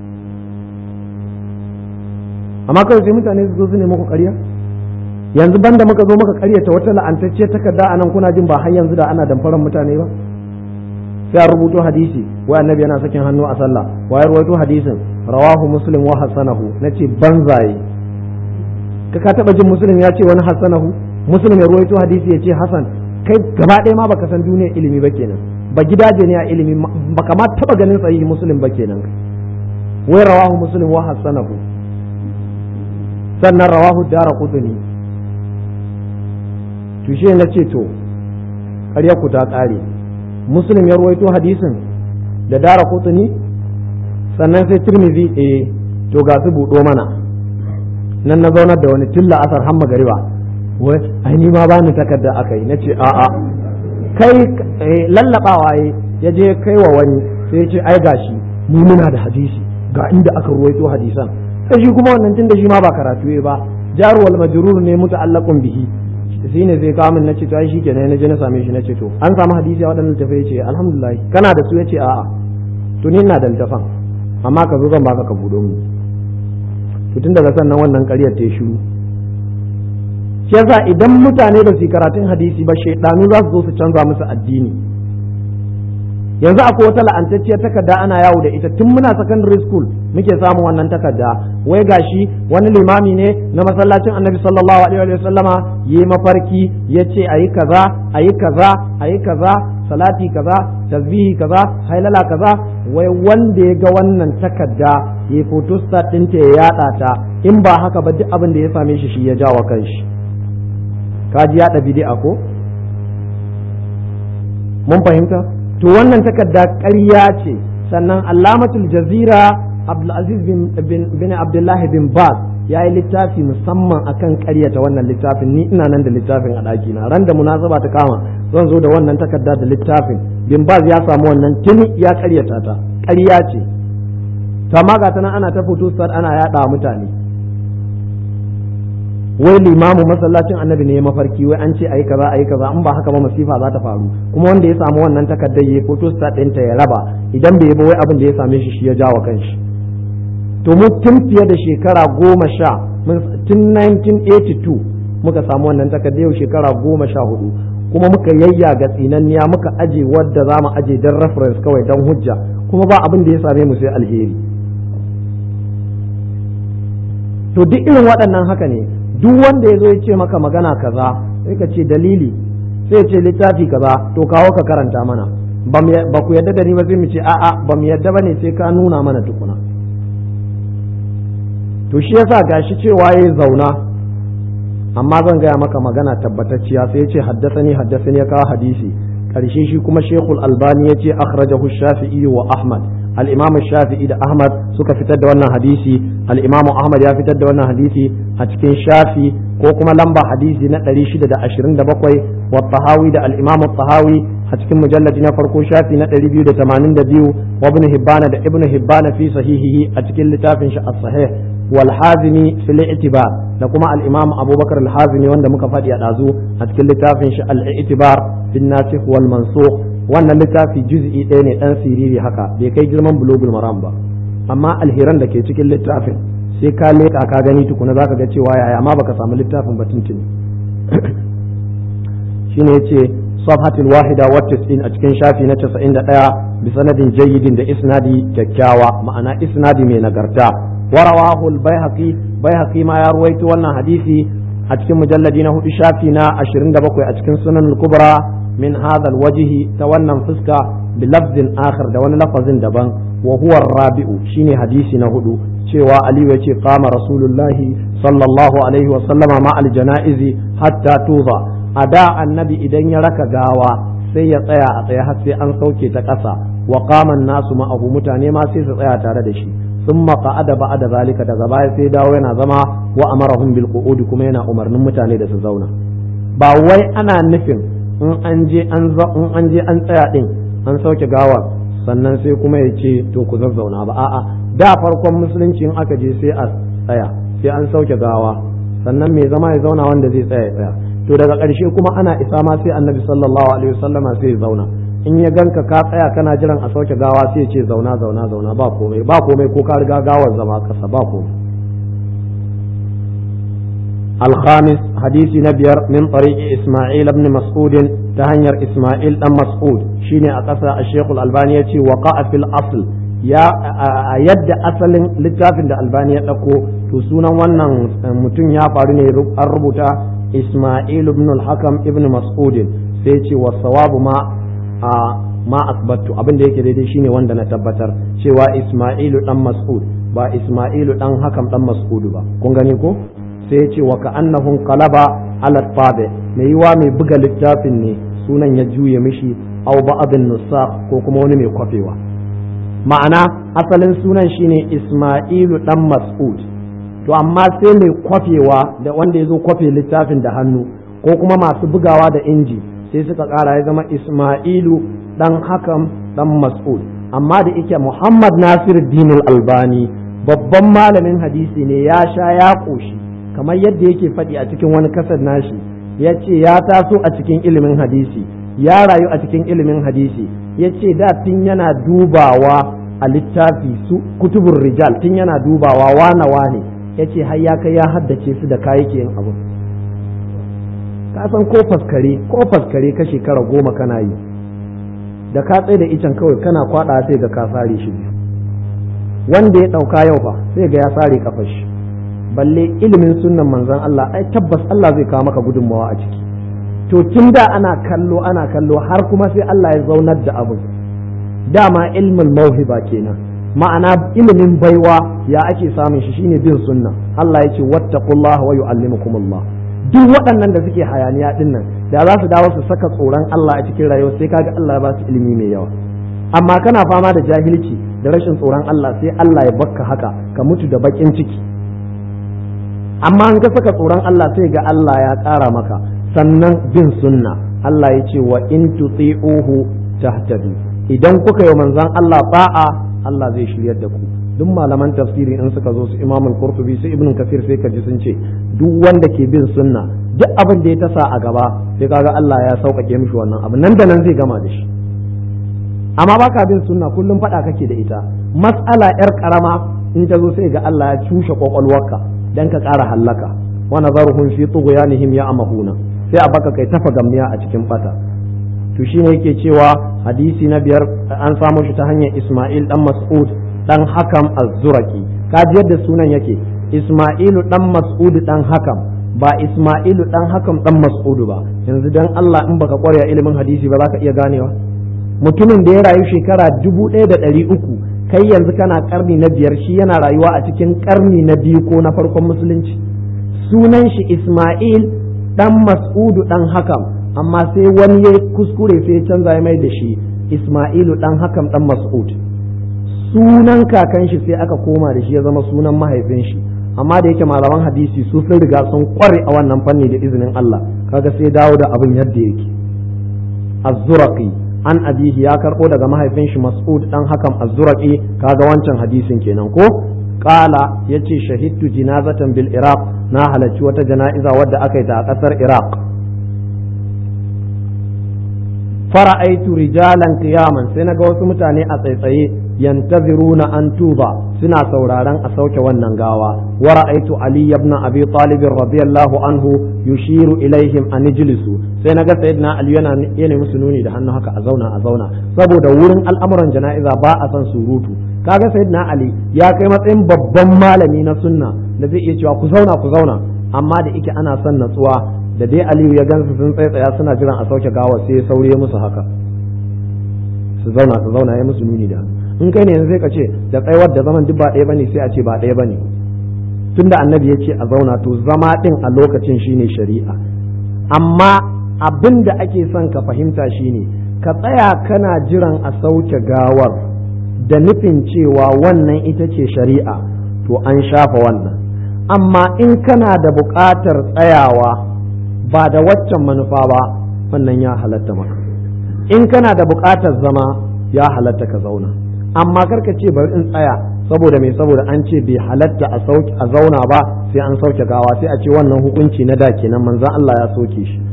amma kawai sai mutane su zo su ne muku ƙarya yanzu banda muka zo muka karyata wata la'antacce takarda anan kuna jin ba har yanzu da ana damfaran mutane ba sai a rubuto hadisi wai annabi yana sakin hannu a sallah wai ruwaito hadisin rawahu muslim wa hasanahu nace banzaye ka ka taba jin muslim ya ce wani hasanahu muslim ya ruwaito hadisi ya ce hasan kai gaba ɗaya ma baka san duniyar ilimi ba kenan ba gidaje ne a ilimi baka ma taba ganin sahihi muslim ba kenan wai rawahu muslim wa hasanahu sannan rawahu dara qutni to shi na ce to ƙarya ku ta ƙare muslim ya ruwaito hadisin da dara kutuni sannan sai tirmizi eh to ga su buɗo mana nan na zaunar da wani tilla asar hamma gariba wai ai ni ma bani takarda aka yi nace a a kai lallabawa ya je kai wa wani sai ya ce ai gashi mu muna da hadisi ga inda aka ruwaito hadisan sai shi kuma wannan tunda shi ma ba karatu ba jaruwal majrur ne muta'allaqun bihi shi ne sai kawo min nace to ai shikenan na je na same shi nace to an samu hadisi a waɗannan tafai yace alhamdulillah kana da su yace a'a to ni ina da littafan amma ka zo zan baka ka budo mu to tun daga sannan wannan ƙaryar ta shiru shi yasa idan mutane ba su karatun hadisi ba shaidanu za su zo su canza musu addini yanzu akwai wata la'antacciyar takarda ana yawo da ita tun muna secondary school muke samun wannan takarda wai gashi wani limami ne na masallacin annabi sallallahu alaihi wa sallama yi mafarki ya ce ayi kaza ayi kaza ayi kaza salati kaza tasbihi kaza hailala kaza wai wanda ya ga wannan takarda ya photostat ɗinta ya yada ta in ba haka ba duk abin da ya same shi shi ya jawo kanshi kaji yada bid'a ko mun fahimta to wannan takarda ƙarya ce sannan allamatul jazira abdulaziz bin abdullahi bin baz ya yi littafi musamman akan ƙaryata wannan littafin ni ina nan da littafin a ɗaki na ran da munasaba ta kama zan zo da wannan takarda da littafin bin baz ya samu wannan tuni ya ƙaryata ta ƙarya ce to amma ga tana ana ta fito ana yaɗa mutane wai limamu masallacin annabi ne ya mafarki wai an ce ayi kaza ayi kaza in ba haka ba masifa za ta faru kuma wanda ya samu wannan takardar ya foto stat ɗinta ya raba idan bai ba wai abin da ya same shi shi ya jawo kanshi to mu tun fiye da shekara goma sha tun 1982 muka samu wannan takardar yau shekara goma sha hudu kuma muka yayya ga tsinanniya muka aje wadda za mu aje don reference kawai don hujja kuma ba abin da ya same mu sai alheri to duk irin waɗannan haka ne duk wanda ya zo ya ce maka magana kaza sai ka ce dalili sai ce littafi kaza to kawo ka karanta mana ba ku yadda da ni ba sai mu ce a'a ba mu yadda ba ne sai ka nuna mana tukuna to shi yasa gashi cewa yayi zauna amma zan gaya maka magana tabbatacciya sai ya ce haddasani haddasani ya kawo hadisi karshe shi kuma shekul albani ya ce akhrajahu shafi'i wa ahmad al-imam shafi'i da ahmad suka fitar da wannan hadisi al-imam ahmad ya fitar da wannan hadisi a cikin shafi ko kuma lamba hadisi na 627 wa tahawi da al-imam tahawi a cikin mujalladi na farko shafi na 282 wa ibn hibbana da ibn hibbana fi sahihihi a cikin littafin shi as-sahih wal hazimi fil i'tibar da kuma al-imam abubakar al-hazimi wanda muka faɗi a ɗazu a cikin littafin shi al-i'tibar bin nasikh wal mansukh wannan littafi juz'i ɗaya ne ɗan siriri haka bai kai girman bulugul maram ba amma alheran da ke cikin littafin sai ka leƙa ka gani tukuna zaka ga cewa yaya amma baka samu littafin ba tuntuni shine yace safhatul wahida wa tis'in a cikin shafi na 91 bi sanadin jayyidin da isnadi kyakkyawa ma'ana isnadi mai nagarta warawahu al-baihaqi baihaqi ma ya ruwaito wannan hadisi a cikin mujalladi na hudu shafi na 27 a cikin sunan al-kubra min hadha al-wajhi ta wannan fuska bi lafzin akhar da wani lafazin daban wa huwa rabi'u shine hadisi na hudu cewa aliyu ya ce kama rasulullahi sallallahu alaihi wa sallama ma al-janaizi hatta tuza a da annabi idan ya raka gawa sai ya tsaya a tsaye har sai an sauke ta ƙasa wa qaman nasu ma'ahu mutane ma sai su tsaya tare da shi ثم قعد بعد ذلك daga baya sai dawo yana zama wa amarahum bil qu'ud kuma yana umarnin mutane da su zauna ba wai ana nufin in an je an in an je an tsaya din an sauke gawar sannan sai kuma ya ce to ku zazzauna ba a'a da farkon musulunci in aka je sai a tsaya sai an sauke gawa sannan mai zama ya zauna wanda zai tsaya ya tsaya to daga ƙarshe kuma ana isa ma sai annabi sallallahu alaihi wasallama sai ya zauna in ya ganka ka tsaya kana jiran a sauke gawa sai ce zauna zauna zauna ba komai ba komai ko ka riga gawar zama kasa ba komai الخامس حديث نبير من طريق إسماعيل بن مسعود تهنير إسماعيل بن مسعود شيني أقصى الشيخ الألباني وقع في الأصل يا يد أصل لتافن الألباني أكو تسونا ونن متن يا فارني الربوتا إسماعيل بن الحكم ابن مسعود سيتي والصواب ما a ma asbattu abin da yake daidai shine wanda na tabbatar cewa Isma'ilu dan Mas'ud ba Isma'ilu dan Hakam dan Mas'ud ba kun gani ko sai ya ce wa ka'annahum qalaba ala tabi mai yiwa mai buga littafin ne sunan ya juye mishi aw ba'dun nusakh ko kuma wani mai kwafewa ma'ana asalin sunan shine Isma'ilu dan Mas'ud to amma sai mai kwafewa da wanda ya zo kwafe littafin da hannu ko kuma masu bugawa da inji sai suka ƙara ya zama Ismailu ɗan hakam ɗan Mas'ud amma da ike Muhammad Nasir Dinul Albani babban malamin hadisi ne ya sha ya ƙoshi kamar yadda yake faɗi a cikin wani kasar nashi ya ce ya taso a cikin ilimin hadisi ya rayu a cikin ilimin hadisi ya ce da tun yana dubawa a littafi su kutubun rijal tun yana dubawa wane wane ya ce har ya kai ya haddace su da kayayyakin abu ka san ko faskare ko faskare ka shekara goma kana yi da ka tsaye da icen kawai kana kwada sai ga ka sare shi biyu wanda ya dauka yau fa sai ga ya sare kafar shi balle ilimin sunnan manzon Allah ai tabbas Allah zai kawo maka gudunmawa a ciki to tun da ana kallo ana kallo har kuma sai Allah ya zaunar da abu dama ilmin mauhiba kenan ma'ana ilimin baiwa ya ake samun shi shine bin sunna Allah ya ce wattaqullaha wa yu'allimukumullah duk waɗannan da suke hayaniya ɗin nan da za su dawo su saka tsoron Allah a cikin rayuwa sai kaga Allah ba su ilimi mai yawa amma kana fama da jahilci da rashin tsoron Allah sai Allah ya bakka haka ka mutu da bakin ciki amma an ka saka tsoron Allah sai ga Allah ya ƙara maka sannan bin sunna Allah ya ce wa in tuti'uhu tahtadu idan kuka yi manzon Allah ba'a Allah zai shiryar da ku duk malaman tafsiri in suka zo su imam al-qurtubi su ibn kasir sai ka ji sun ce duk wanda ke bin sunna duk abin da ya tasa a gaba sai kaga Allah ya sauƙaƙe mishi wannan abu nan da nan zai gama da shi amma baka bin sunna kullum faɗa kake da ita mas'ala yar karama in ta zo sai ga Allah ya cushe kwakwalwarka dan ka ƙara hallaka wa nazaruhum fi tughyanihim ya'mahuna sai a baka kai tafa gamniya a cikin bata to shine yake cewa hadisi na biyar an samu shi ta hanyar Isma'il dan Mas'ud dan hakam az-zuraki kaji yadda sunan yake isma'ilu dan mas'ud dan hakam ba isma'ilu dan hakam dan mas'ud ba yanzu dan Allah in baka kware ilimin hadisi ba za ka iya ganewa mutumin da ya rayu shekara dubu ɗaya da ɗari uku kai yanzu kana karni na biyar shi yana rayuwa a cikin karni na biyu ko na farkon musulunci sunan shi Ismail dan Mas'udu dan Hakam amma sai wani ya kuskure sai ya canza mai da shi Ismailu dan Hakam dan Mas'ud sunan kakan shi sai aka koma da shi ya zama sunan mahaifin shi amma da yake malaman hadisi su sun riga sun kware a wannan fanni da izinin Allah kaga sai dawo da abin yadda yake az-zuraqi an abihi ya karbo daga mahaifin shi mas'ud dan hakan az-zuraqi kaga wancan hadisin kenan ko qala yace shahidtu jinazatan bil iraq na halarci wata jana'iza wadda aka yi ta a kasar iraq fara'aitu rijalan qiyaman sai naga wasu mutane a tsaitsaye yantaziruna an tuba suna sauraron a sauke wannan gawa wa ra'aitu ali ibn abi talib radiyallahu anhu yushiru ilaihim an ijlisu sai naga sayyidina ali yana yana musu nuni da hannu haka a zauna a zauna saboda wurin al'amuran jana'iza ba a san surutu kaga sayyidina ali ya kai matsayin babban malami na sunna da zai iya cewa ku zauna ku zauna amma da ike ana son natsuwa da dai aliyu ya gansu sun tsaya suna jiran a sauke gawa sai ya saurayi musu haka su zauna su zauna ya musu nuni da hannu in kai ne sai ka ce da tsayawar da zaman duk ba ɗaya bane sai a ce ba ɗaya bane tunda annabi ya ce a zauna to zama ɗin a lokacin shine shari'a amma abin da ake son ka fahimta shine ka tsaya kana jiran a sauke gawar da nufin cewa wannan ita ce shari'a to an shafa wannan amma in kana da buƙatar tsayawa ba da waccan manufa ba wannan ya halatta maka in kana da buƙatar zama ya halatta ka zauna amma karka ce bari in tsaya saboda mai saboda an ce bai halatta a a zauna ba sai an sauke gawa sai a ce wannan hukunci na da kenan manzon Allah ya soke shi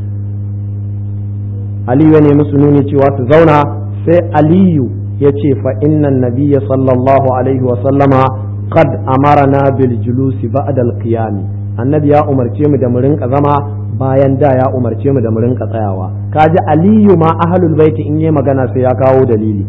Aliyu ya nemi su nuni cewa su zauna sai Aliyu ya ce fa innan nabiyya sallallahu alaihi wa sallama qad amarna bil julusi ba'da al qiyam annabi ya umarce mu da mu rinka zama bayan da ya umarce mu da mu rinka tsayawa kaji Aliyu ma ahlul baiti in yi magana sai ya kawo dalili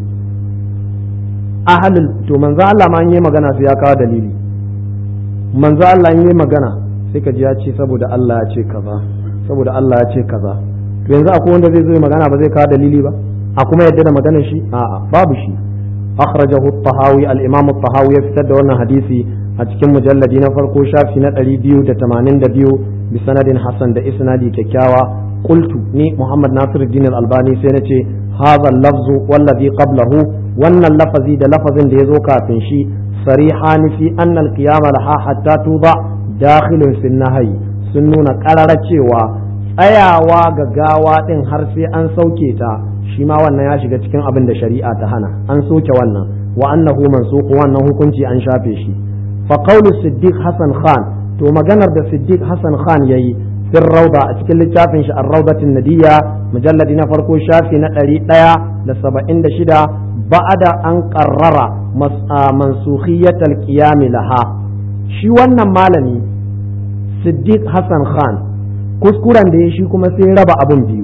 ahalul to manzo Allah ma yi magana sai ya kawo dalili manzo Allah yi magana sai ka ji ya ce saboda Allah ya ce kaza saboda Allah ya ce kaza to yanzu akwai wanda zai zo magana ba zai kawo dalili ba a kuma yadda da maganar shi a'a babu shi akhrajahu at-tahawi al-imam at-tahawi ya fitar da wannan hadisi a cikin mujalladi na farko shafi na 282 bi sanadin hasan da isnadi kyakkyawa qultu ni muhammad nasiruddin al-albani sai nace hadha al-lafzu wallazi qablahu wannan lafazi da lafazin da ya zo kafin shi sarihani fi annal qiyama laha hatta tuba dakhilun fi nahyi sun nuna karara cewa tsayawa ga gawa din har sai an sauke ta shi ma wannan ya shiga cikin abin da shari'a ta hana an soke wannan wa annahu mansukh wannan hukunci an shafe shi fa qawlu siddiq hasan khan to maganar da siddiq hasan khan yayi في الروضة أتكلم شافين الروضة الندية مجلد نفرقو شافي نتري ديا لسبعين شدا بعد أن قرر منسوخية القيام لها shi wannan malami siddiq hassan khan kuskuren da ya shi kuma sai raba abin biyu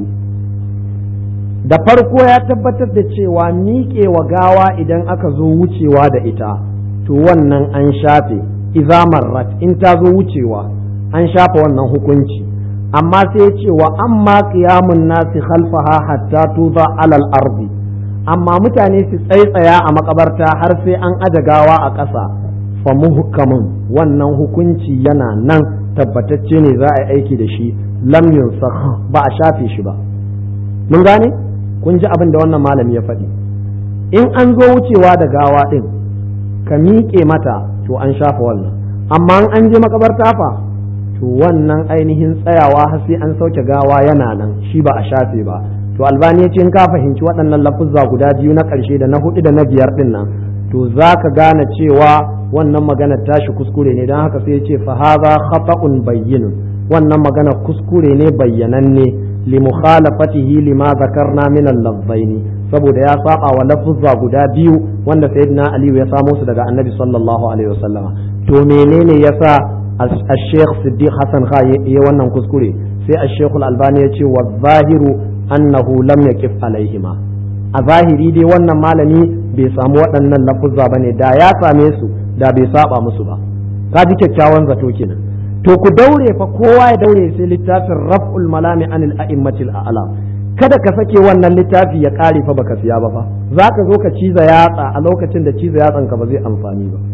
da farko ya tabbatar da cewa miƙe wa gawa idan aka zo wucewa da ita to wannan an shafe izamar rat in ta zo wucewa an shafe wannan hukunci amma sai ya ce wa amma qiyamun nasi khalfaha hatta tuza alal ardi amma mutane su tsaitsaya a makabarta har sai an aje gawa a ƙasa fa muhkamun wannan hukunci yana nan tabbatacce ne za a yi aiki da shi lam yunsakh ba a shafe shi ba mun gane kun ji abin da wannan malami ya faɗi in an zo wucewa da gawa ɗin ka miƙe mata to an shafa wannan amma an je makabarta fa to wannan ainihin tsayawa har sai an sauke gawa yana nan shi ba a shafe ba to albani ya ce in ka fahimci waɗannan lafuzza guda biyu na ƙarshe da na hudu da na biyar ɗin nan to za ka gane cewa wannan magana tashi kuskure ne don haka sai ya ce fa hadha khata'un bayyinun wannan magana kuskure ne bayyananne li mukhalafatihi lima zakarna min al-lafzaini saboda ya saba wa lafuzza guda biyu wanda sayyidina aliyu ya samo su daga annabi sallallahu alaihi wasallama to menene yasa الشيخ صديق حسن خا ya wannan kuskure sai الشيخ الألباني ya ce wa zahiru annahu lam yaqif alaihima a zahiri dai wannan malami bai samu waɗannan lafuzza bane da ya same su da bai saba musu ba ka ji kyakkyawan zato kenan to ku daure fa kowa ya daure sai littafin raf'ul malami anil a'immatil a'lam kada ka sake wannan littafi ya kare fa baka siya ba fa za ka zo ka ciza yatsa a lokacin da ciza yatsan ka ba zai amfani ba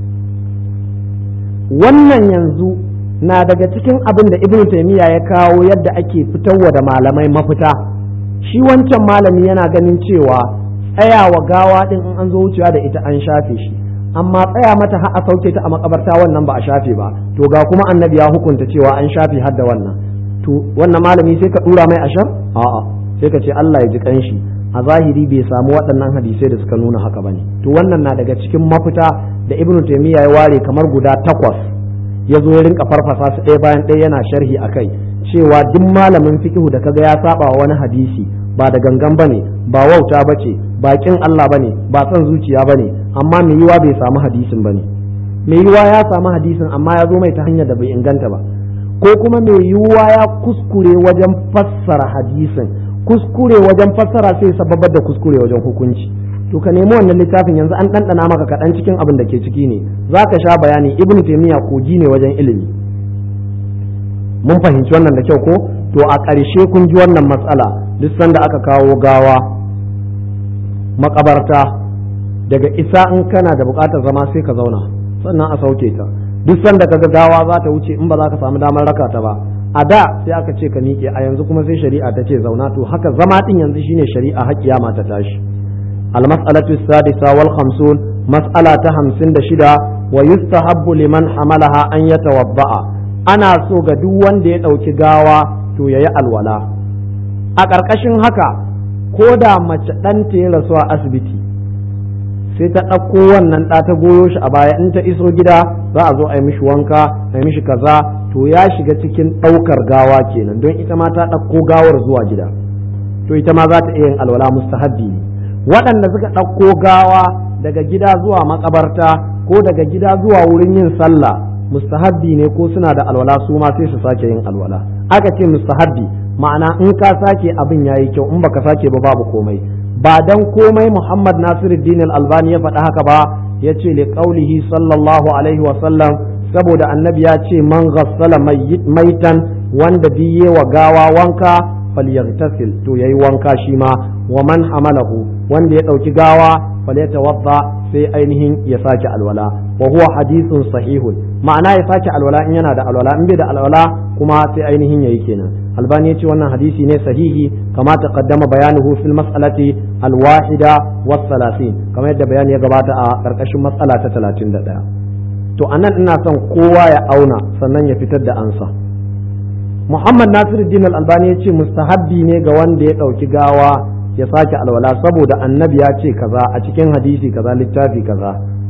wannan yanzu na daga cikin abin da ibnu taymiya ya kawo yadda ake fitarwa da malamai mafita shi wancan malami yana ganin cewa tsayawa gawa din in an zo wucewa da ita an shafe shi amma tsaya mata har a sauke ta a makabarta wannan ba a shafe ba to ga kuma annabi ya hukunta cewa an shafe har da wannan to wannan malami sai ka dura mai ashar a'a sai ka ce Allah ya ji kanshi a zahiri bai samu waɗannan hadisai da suka nuna haka bane to wannan na daga cikin mafita da ibnu taymiya ya ware kamar guda takwas ya zo ya rinka farfasa su ɗaya bayan ɗaya yana sharhi akai cewa duk malamin fiqhu da kaga ya saba wa wani hadisi ba da gangan bane ba wauta bace ba kin Allah bane ba son zuciya bane amma mai yiwa bai samu hadisin bane mai yiwa ya samu hadisin amma ya zo mai ta hanyar da bai inganta ba ko kuma mai yiwuwa ya kuskure wajen fassara hadisin kuskure wajen fassara sai sababar da kuskure wajen hukunci to ka nemi wannan littafin yanzu an ɗanɗana maka kaɗan cikin abin da ke ciki ne za ka sha bayani ibn taimiyya kogi ne wajen ilimi mun fahimci wannan da kyau ko to a ƙarshe kun ji wannan matsala duk sanda aka kawo gawa makabarta daga isa in kana da buƙatar zama sai ka zauna sannan a sauke ta duk sanda kaga gawa za ta wuce in ba za ka samu damar raka ta ba a da sai aka ce ka miƙe a yanzu kuma sai shari'a ta ce zauna to haka zama din yanzu shine shari'a har kiyama ta tashi al mas'alatu sadisa wal khamsun mas'ala ta hamsin da shida wa yustahabbu liman hamalaha an yatawadda'a ana so ga duk wanda ya ɗauki gawa to yayi alwala a ƙarƙashin haka ko da mace ɗanta ya rasu a asibiti sai ta ɗauko wannan ɗa ta goyo shi a baya in ta iso gida za a zo a yi mishi wanka a yi mishi kaza to ya shiga cikin ɗaukar gawa kenan don ita ma ta ɗauko gawar zuwa gida to ita ma za ta iya yin alwala mustahabbi ne waɗanda suka ɗauko gawa daga gida zuwa makabarta ko daga gida zuwa wurin yin sallah mustahabbi ne ko suna da alwala su ma sai su sake yin alwala aka ce mustahabbi ma'ana in ka sake abin yayi kyau in baka sake ba babu komai ba dan komai Muhammad Nasiruddin Al-Albani ya faɗa haka ba ya ce li qaulihi sallallahu alaihi wa sallam saboda annabi ya ce man ghassala maitan wanda biye wa gawa wanka falyaghtasil to yayi wanka shi ma wa man hamalahu wanda ya dauki gawa falyatawadda sai ainihin ya sake alwala wa huwa hadithun sahihun ma'ana ya sake alwala in yana da alwala in bai da alwala kuma sai ainihin yayi kenan albani ya ce wannan hadisi ne sahihi kama taqaddama bayanuhu fil mas'alati alwahida was salasin kamar yadda bayani ya gabata a karkashin mas'ala ta 31 to anan ina son kowa ya auna sannan ya fitar da ansa Muhammad Nasiruddin Al-Albani ya ce mustahabbi ne ga wanda ya ɗauki gawa ya sake alwala saboda annabi ya ce kaza a cikin hadisi kaza littafi kaza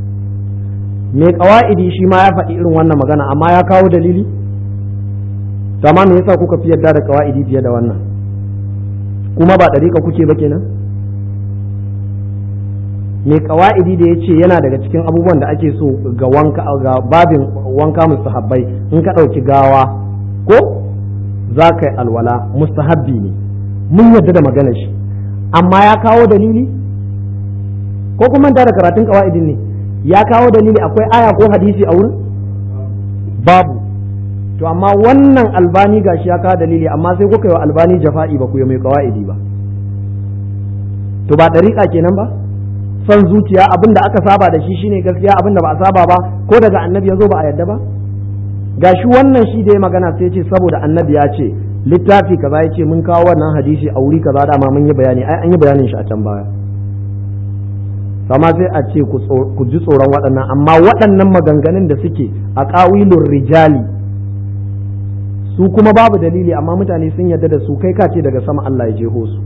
mai kawa'idi shi ma ya faɗi irin wannan magana amma ya kawo dalili amma me yasa kuka fi yarda da kawa'idi fiye da wannan kuma ba ɗariƙa kuke ba kenan mai kawa'idi da ya ce yana daga cikin abubuwan da ake so ga wanka ga babin wanka mustahabbai in ka ɗauki gawa ko za ka yi alwala mustahabbi ne mun yarda da maganar shi amma ya kawo dalili ko kuma da karatun kawa'idin ne ya kawo dalili akwai aya ko hadisi a wurin babu to amma wannan albani gashi ya kawo dalili amma sai kuka yi wa albani jafa'i ba ku yi mai kawa'idi ba to ba ɗariƙa kenan ba son zuciya abin da aka saba da shi shine gaskiya abin da ba a saba ba ko daga annabi ya zo ba a yadda ba gashi wannan shi da ya magana sai ce saboda annabi ya ce littafi kaza ya ce mun kawo wannan hadisi a wuri kaza dama mun yi bayani ai an yi bayanin shi a can baya kama sai a ce ku ji tsoron waɗannan amma waɗannan maganganun da suke a ƙawilun rijali su kuma babu dalili amma mutane sun yarda da su kai kace daga sama Allah ya jeho su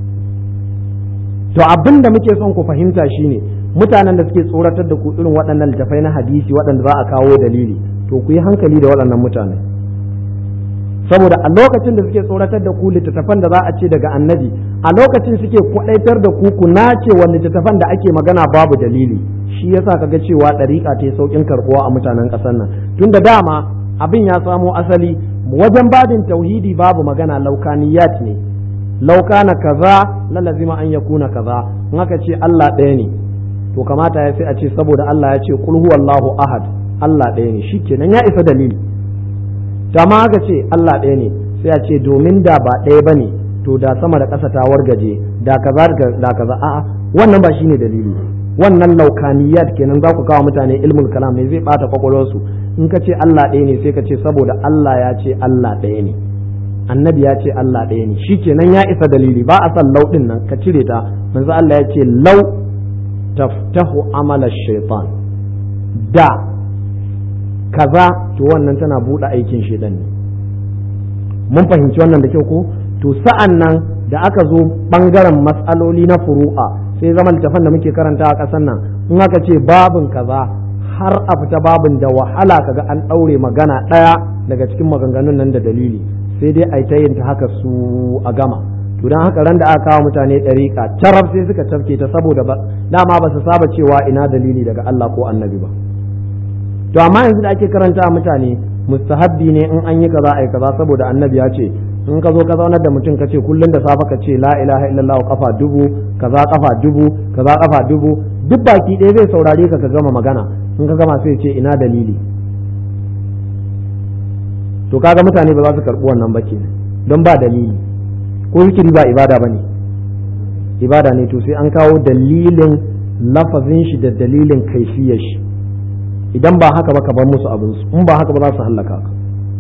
to abin da muke son ku fahimta shine mutanen da suke tsoratar da ku irin waɗannan littafai na hadisi waɗanda za a kawo dalili to ku yi hankali da waɗannan mutane saboda a lokacin da suke tsoratar da ku littattafan da za a ce daga annabi a lokacin suke kwaɗaitar da ku ku nace wa littattafan da ake magana babu dalili shi yasa kaga cewa ɗariƙa ta yi sauƙin karɓuwa a mutanen ƙasar nan tun da dama abin ya samo asali wajen babin tauhidi babu magana laukaniyat ne laukana kaza lalazima an yakuna kaza in aka ce Allah ɗaya ne to kamata ya sai a ce saboda Allah ya ce qul huwallahu ahad Allah ɗaya ne shikenan ya isa dalili ta ma aka ce Allah ɗaya ne sai a ce domin da ba ɗaya bane to da sama da ƙasa ta wargaje da kaza da kaza a'a wannan ba shine dalili wannan laukaniyat kenan za ku kawo mutane ilmul kalam ne zai bata kwakwalwarsu in ka ce Allah ɗaya ne sai ka ce saboda Allah ya ce Allah ɗaya ne annabi ya ce Allah ɗaya ne shi kenan ya isa dalili ba a san lau ɗin nan ka cire ta manzo Allah ya ce lau taftahu amala shaitan da kaza to wannan tana buɗe aikin shaitan ne mun fahimci wannan da kyau ko to sa'an nan da aka zo ɓangaren matsaloli na furu'a sai zama littafan da muke karanta a ƙasar nan in aka ce babin kaza har a fita babin da wahala kaga an ɗaure magana ɗaya daga cikin maganganun nan da dalili sai dai a yi ta yin ta haka su a gama to don haka ran da aka kawo mutane ɗariƙa carab sai suka cafke ta saboda ba dama ba su saba cewa ina dalili daga Allah ko annabi ba to amma yanzu da ake karanta a mutane mustahabbi ne in an yi kaza ai kaza saboda annabi ya ce in ka zo ka zaunar da mutum ka ce kullum da safe ka ce la ilaha illallah kafa dubu kaza kafa dubu kaza kafa dubu duk baki ɗaya zai saurare ka ka gama magana in ka gama sai ce ina dalili to kaga mutane ba za su karɓi wannan ba kenan don ba dalili ko zikiri ba ibada ba ne ibada ne to sai an kawo dalilin lafazin shi da dalilin kaifiyar shi idan ba haka ba ka bar musu abinsu in ba haka ba za su hallaka ka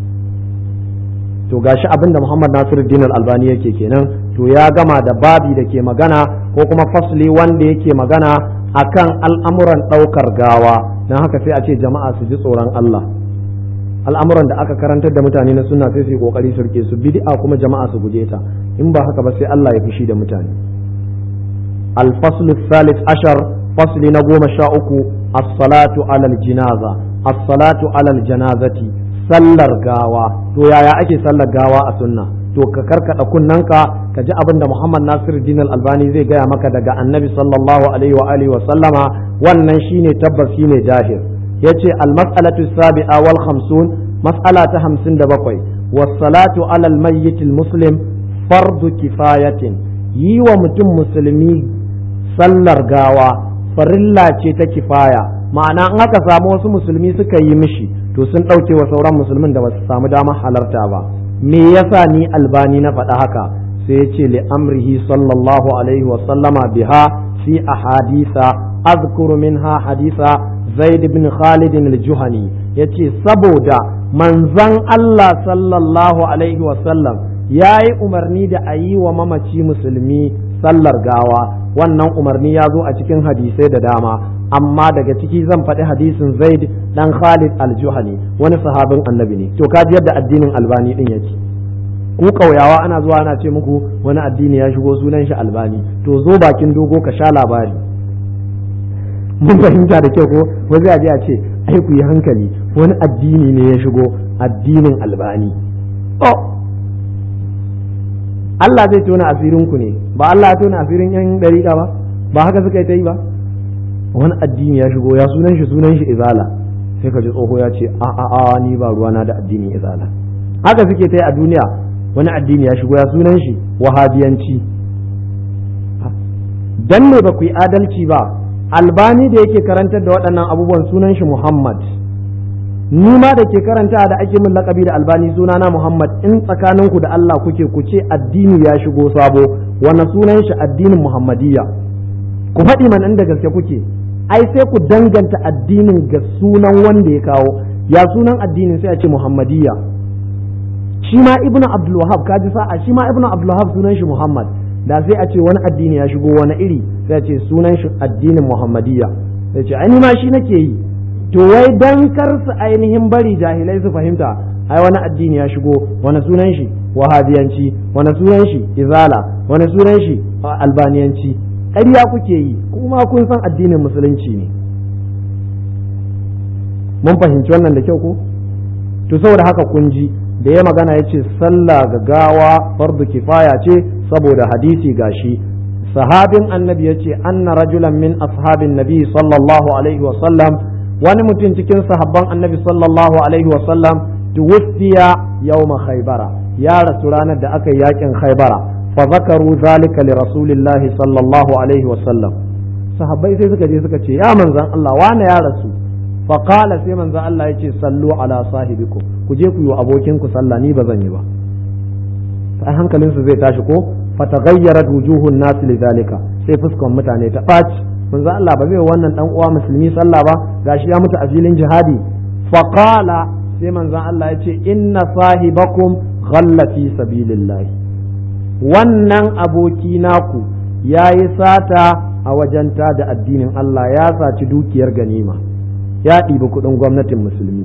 to gashi abin da Muhammad Nasiruddin Al-Albani yake kenan to ya gama da babi da ke magana ko kuma fasli wanda yake magana akan al'amuran ɗaukar gawa don haka sai a ce jama'a su ji tsoron Allah al'amuran da aka karantar da mutane na sunna sai su yi kokari su rike su bid'a kuma jama'a su guje ta in ba haka ba sai Allah ya fushi da mutane al-faslu thalith ashar fasli na goma sha uku as-salatu alal jinaza as-salatu alal janazati sallar gawa to yaya ake sallar gawa a sunna to ka karkada kunnanka ka ji abin da Muhammad Nasiruddin Al-Albani zai gaya maka daga Annabi sallallahu alaihi wa alihi wa sallama wannan shine tabbas shine jahir yace al-mas'alatu sabi'a wal khamsun mas'ala ta 57 was salatu ala al-mayyit al-muslim fardu kifayatin yi wa mutum musulmi sallar gawa farilla ce ta kifaya ma'ana in aka samu wasu musulmi suka yi mishi to sun ɗauke wa sauran musulmin da ba su samu damar halarta ba me yasa ni albani na faɗa haka sai ya ce li amrihi sallallahu alaihi wa sallama biha fi ahadisa azkuru minha hadisa zaid ibn khalid al-juhani yace saboda manzon Allah sallallahu alaihi wa sallam yayi umarni da a yi wa mamaci musulmi sallar gawa wannan umarni ya zo a cikin hadisai da dama amma daga ciki zan faɗi hadisin zaid dan khalid al-juhani wani sahabin annabi ne to kaji yadda addinin albani din yake ku kauyawa ana zuwa ana ce muku wani addini ya shigo sunan shi albani to zo bakin dogo ka sha labari mun fahimta da kyau ko wani aje a ce ai ku yi hankali wani addini ne ya shigo addinin albani oh Allah zai tona asirin ku ne ba Allah ya tona asirin yan dariƙa ba ba haka suka yi ta yi ba wani addini ya shigo ya sunan shi sunan shi izala sai ka ji tsoho ya ce a a a ni ba ruwana da addinin izala haka suke ta yi a duniya wani addini ya shigo ya sunan shi wahabiyanci dan ne ba ku yi adalci ba albani da yake karantar da waɗannan abubuwan sunan shi muhammad ni ma da ke karanta da ake min lakabi da albani sunana muhammad in tsakaninku da allah kuke ku ce addini ya shigo sabo wani sunan shi addinin muhammadiyya ku faɗi man inda gaske kuke ai sai ku danganta addinin ga sunan wanda ya kawo ya sunan addinin sai a ce muhammadiyya shi ma ibnu abdul wahab kaji sa'a shi ma ibnu abdul wahab sunan shi muhammad da sai a ce wani addini ya shigo wani iri sai a ce sunan shi addinin muhammadiyya sai ce ai ma shi nake yi to wai dan kar su ainihin bari jahilai su fahimta ai wani addini ya shigo wani sunan shi wahabiyanci wani sunan shi izala wani sunan shi albaniyanci ƙarya kuke yi kuma kun san addinin musulunci ne mun fahimci wannan da kyau ko to saboda haka kun ji da ya magana ya ce sallah ga gawa fardu kifaya ce saboda hadisi gashi sahabin annabi ya ce anna rajulan min ashabin nabi sallallahu alaihi wa sallam wani mutum cikin sahabban annabi sallallahu alaihi wa sallam tuwfiya yawma khaybara ya rasu ranar da aka yi yakin khaybara fa zakaru zalika li rasulillahi sallallahu alaihi wa sallam sahabbai sai suka je suka ce ya manzon Allah wane ya rasu fa qala sai manzon Allah ya ce sallu ala sahibikum ku je ku yi abokin ku sallah ni ba zan yi ba sai hankalin su zai tashi ko fa taghayyarat wujuhun nas lidhalika sai fuskan mutane ta ɓaci manzo Allah ba zai wannan dan uwa musulmi sallah ba gashi ya mutu a filin jihadi faqala sai manzo Allah ya ce inna sahibakum ghalla fi sabilillah wannan aboki naku yayi sata a wajen da addinin Allah ya saci dukiyar ganima ya ɗibi kuɗin gwamnatin musulmi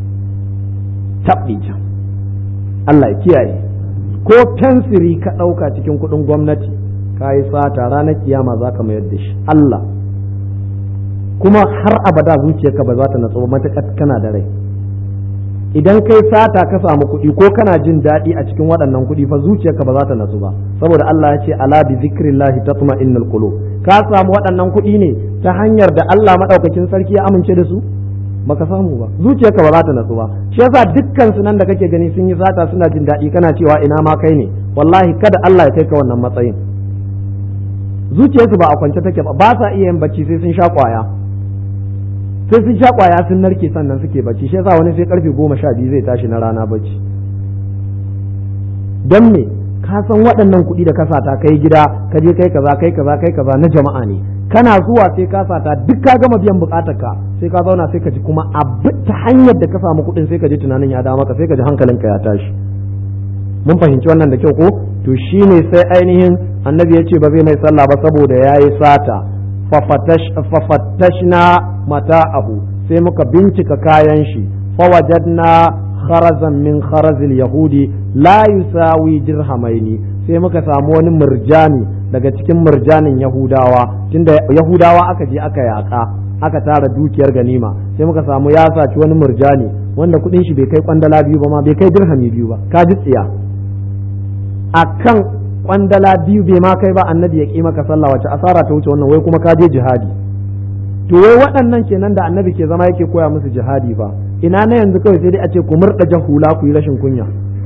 taɓi Allah ya kiyaye ko fensiri ka ɗauka cikin kuɗin gwamnati ka yi sata ranar kiyama za ka mayar da shi Allah kuma har abada zuciyarka ba za ta natsu ba matuƙar kana da rai idan kai sata ka samu kuɗi ko kana jin daɗi a cikin waɗannan kuɗi fa zuciyarka ba za ta natsu ba saboda Allah ya ce ala bi zikrillahi tatma'innul qulub ka samu waɗannan kuɗi ne ta hanyar da Allah madaukakin sarki ya amince da su baka samu ba zuciyarka ba za ta natsu ba shi yasa dukkan su nan da kake gani sun yi sata suna jin daɗi kana cewa ina ma kai ne wallahi kada Allah ya kai ka wannan matsayin zuciyarsu ba a kwance take ba ba sa iya yin bacci sai sun sha kwaya sai sun sha kwaya sun narke sannan suke bacci shi yasa wani sai karfe goma sha biyu zai tashi na rana bacci don me ka san waɗannan kuɗi da ka sata kai gida ka je kai kaza kai kaza kai kaza na jama'a ne kana zuwa sai ka sata duk ka gama biyan bukatar ka sai ka zauna sai ka ji kuma abu ta hanyar da ka samu kuɗin sai ka ji tunanin ya dawo maka sai ka ji hankalinka ya tashi mun fahimci wannan da kyau ko to shine sai ainihin annabi ya ce ba zai mai sallah ba saboda ya yi sata fafattashna mata'ahu sai muka bincika kayan shi fawajadna kharazan min kharazil yahudi la yusawi dirhamaini sai muka samu wani murjani daga cikin murjanin yahudawa tunda yahudawa aka je aka yaka aka tara dukiyar ganima sai muka samu ya saci wani murjani wanda kudin shi bai kai kwandala biyu ba ma bai kai dirhami biyu ba ka ji tsiya akan kwandala biyu bai ma kai ba annabi ya ƙi maka sallah wace asara ta wuce wannan wai kuma ka je jihadi to wai waɗannan kenan da annabi ke zama yake koya musu jihadi ba ina na yanzu kawai sai dai a ce ku murɗa jahula ku yi rashin kunya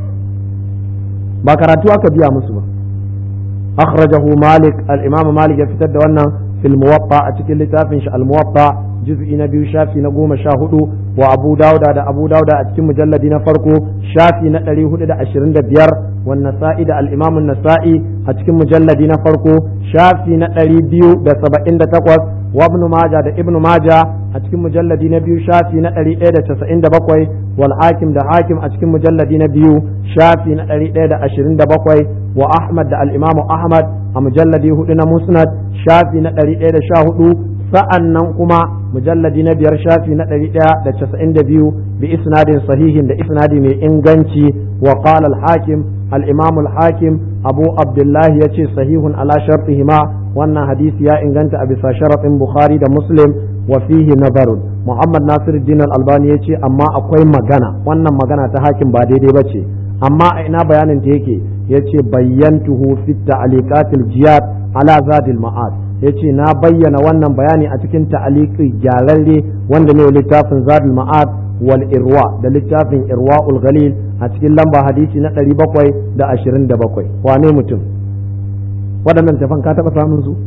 ba karatu aka biya musu ba akhrajahu malik al-imam malik ya fitar da wannan fil muwatta a cikin littafin shi al-muwatta juz'i na biyu shafi na goma sha hudu wa abu dauda da abu dauda a cikin mujalladi na farko shafi na ɗari hudu da ashirin da biyar wa nasa'i da al'imamun nasa'i a cikin mujalladi na farko shafi na ɗari biyu da saba'in da takwas wa ibn maja da ibn maja a cikin mujalladi na biyu shafi na ɗari ɗaya da casa'in da bakwai wal hakim da hakim a cikin mujalladi na biyu shafi na ɗari ɗaya da ashirin da bakwai wa ahmad da al'imamu ahmad a mujalladi hudu na musnad shafi na ɗari ɗaya da sha hudu sa'an nan kuma mujalladi na biyar shafi na ɗari ɗaya da casa'in da biyu bi isnadin sahihin da isnadi mai inganci wa qala al-hakim al-imam al-hakim abu abdullahi ya ce sahihun ala shartihima wannan hadisi ya inganta a bisa sharaɗin bukhari da muslim wa fihi nazarun muhammad nasiruddin al-albani ya ce amma akwai magana wannan magana ta hakim ba daidai ba ce amma a ina bayanin ta yake ya ce bayyantuhu fi ta'aliqatil jiyad ala zadil ma'ad ya ce na bayyana wannan bayani a cikin ta'aliki gyararre wanda ne littafin zadul ma'ad wal irwa da littafin irwa ul ghalil a cikin lamba hadisi na ɗari bakwai da ashirin da bakwai wane mutum waɗannan tafan ka taɓa samun su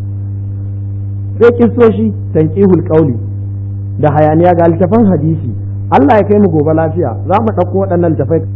sai kisoshi tanqihul qauli da hayaniya ga littafan hadisi Allah ya kai mu gobe lafiya za mu ɗauko waɗannan tafai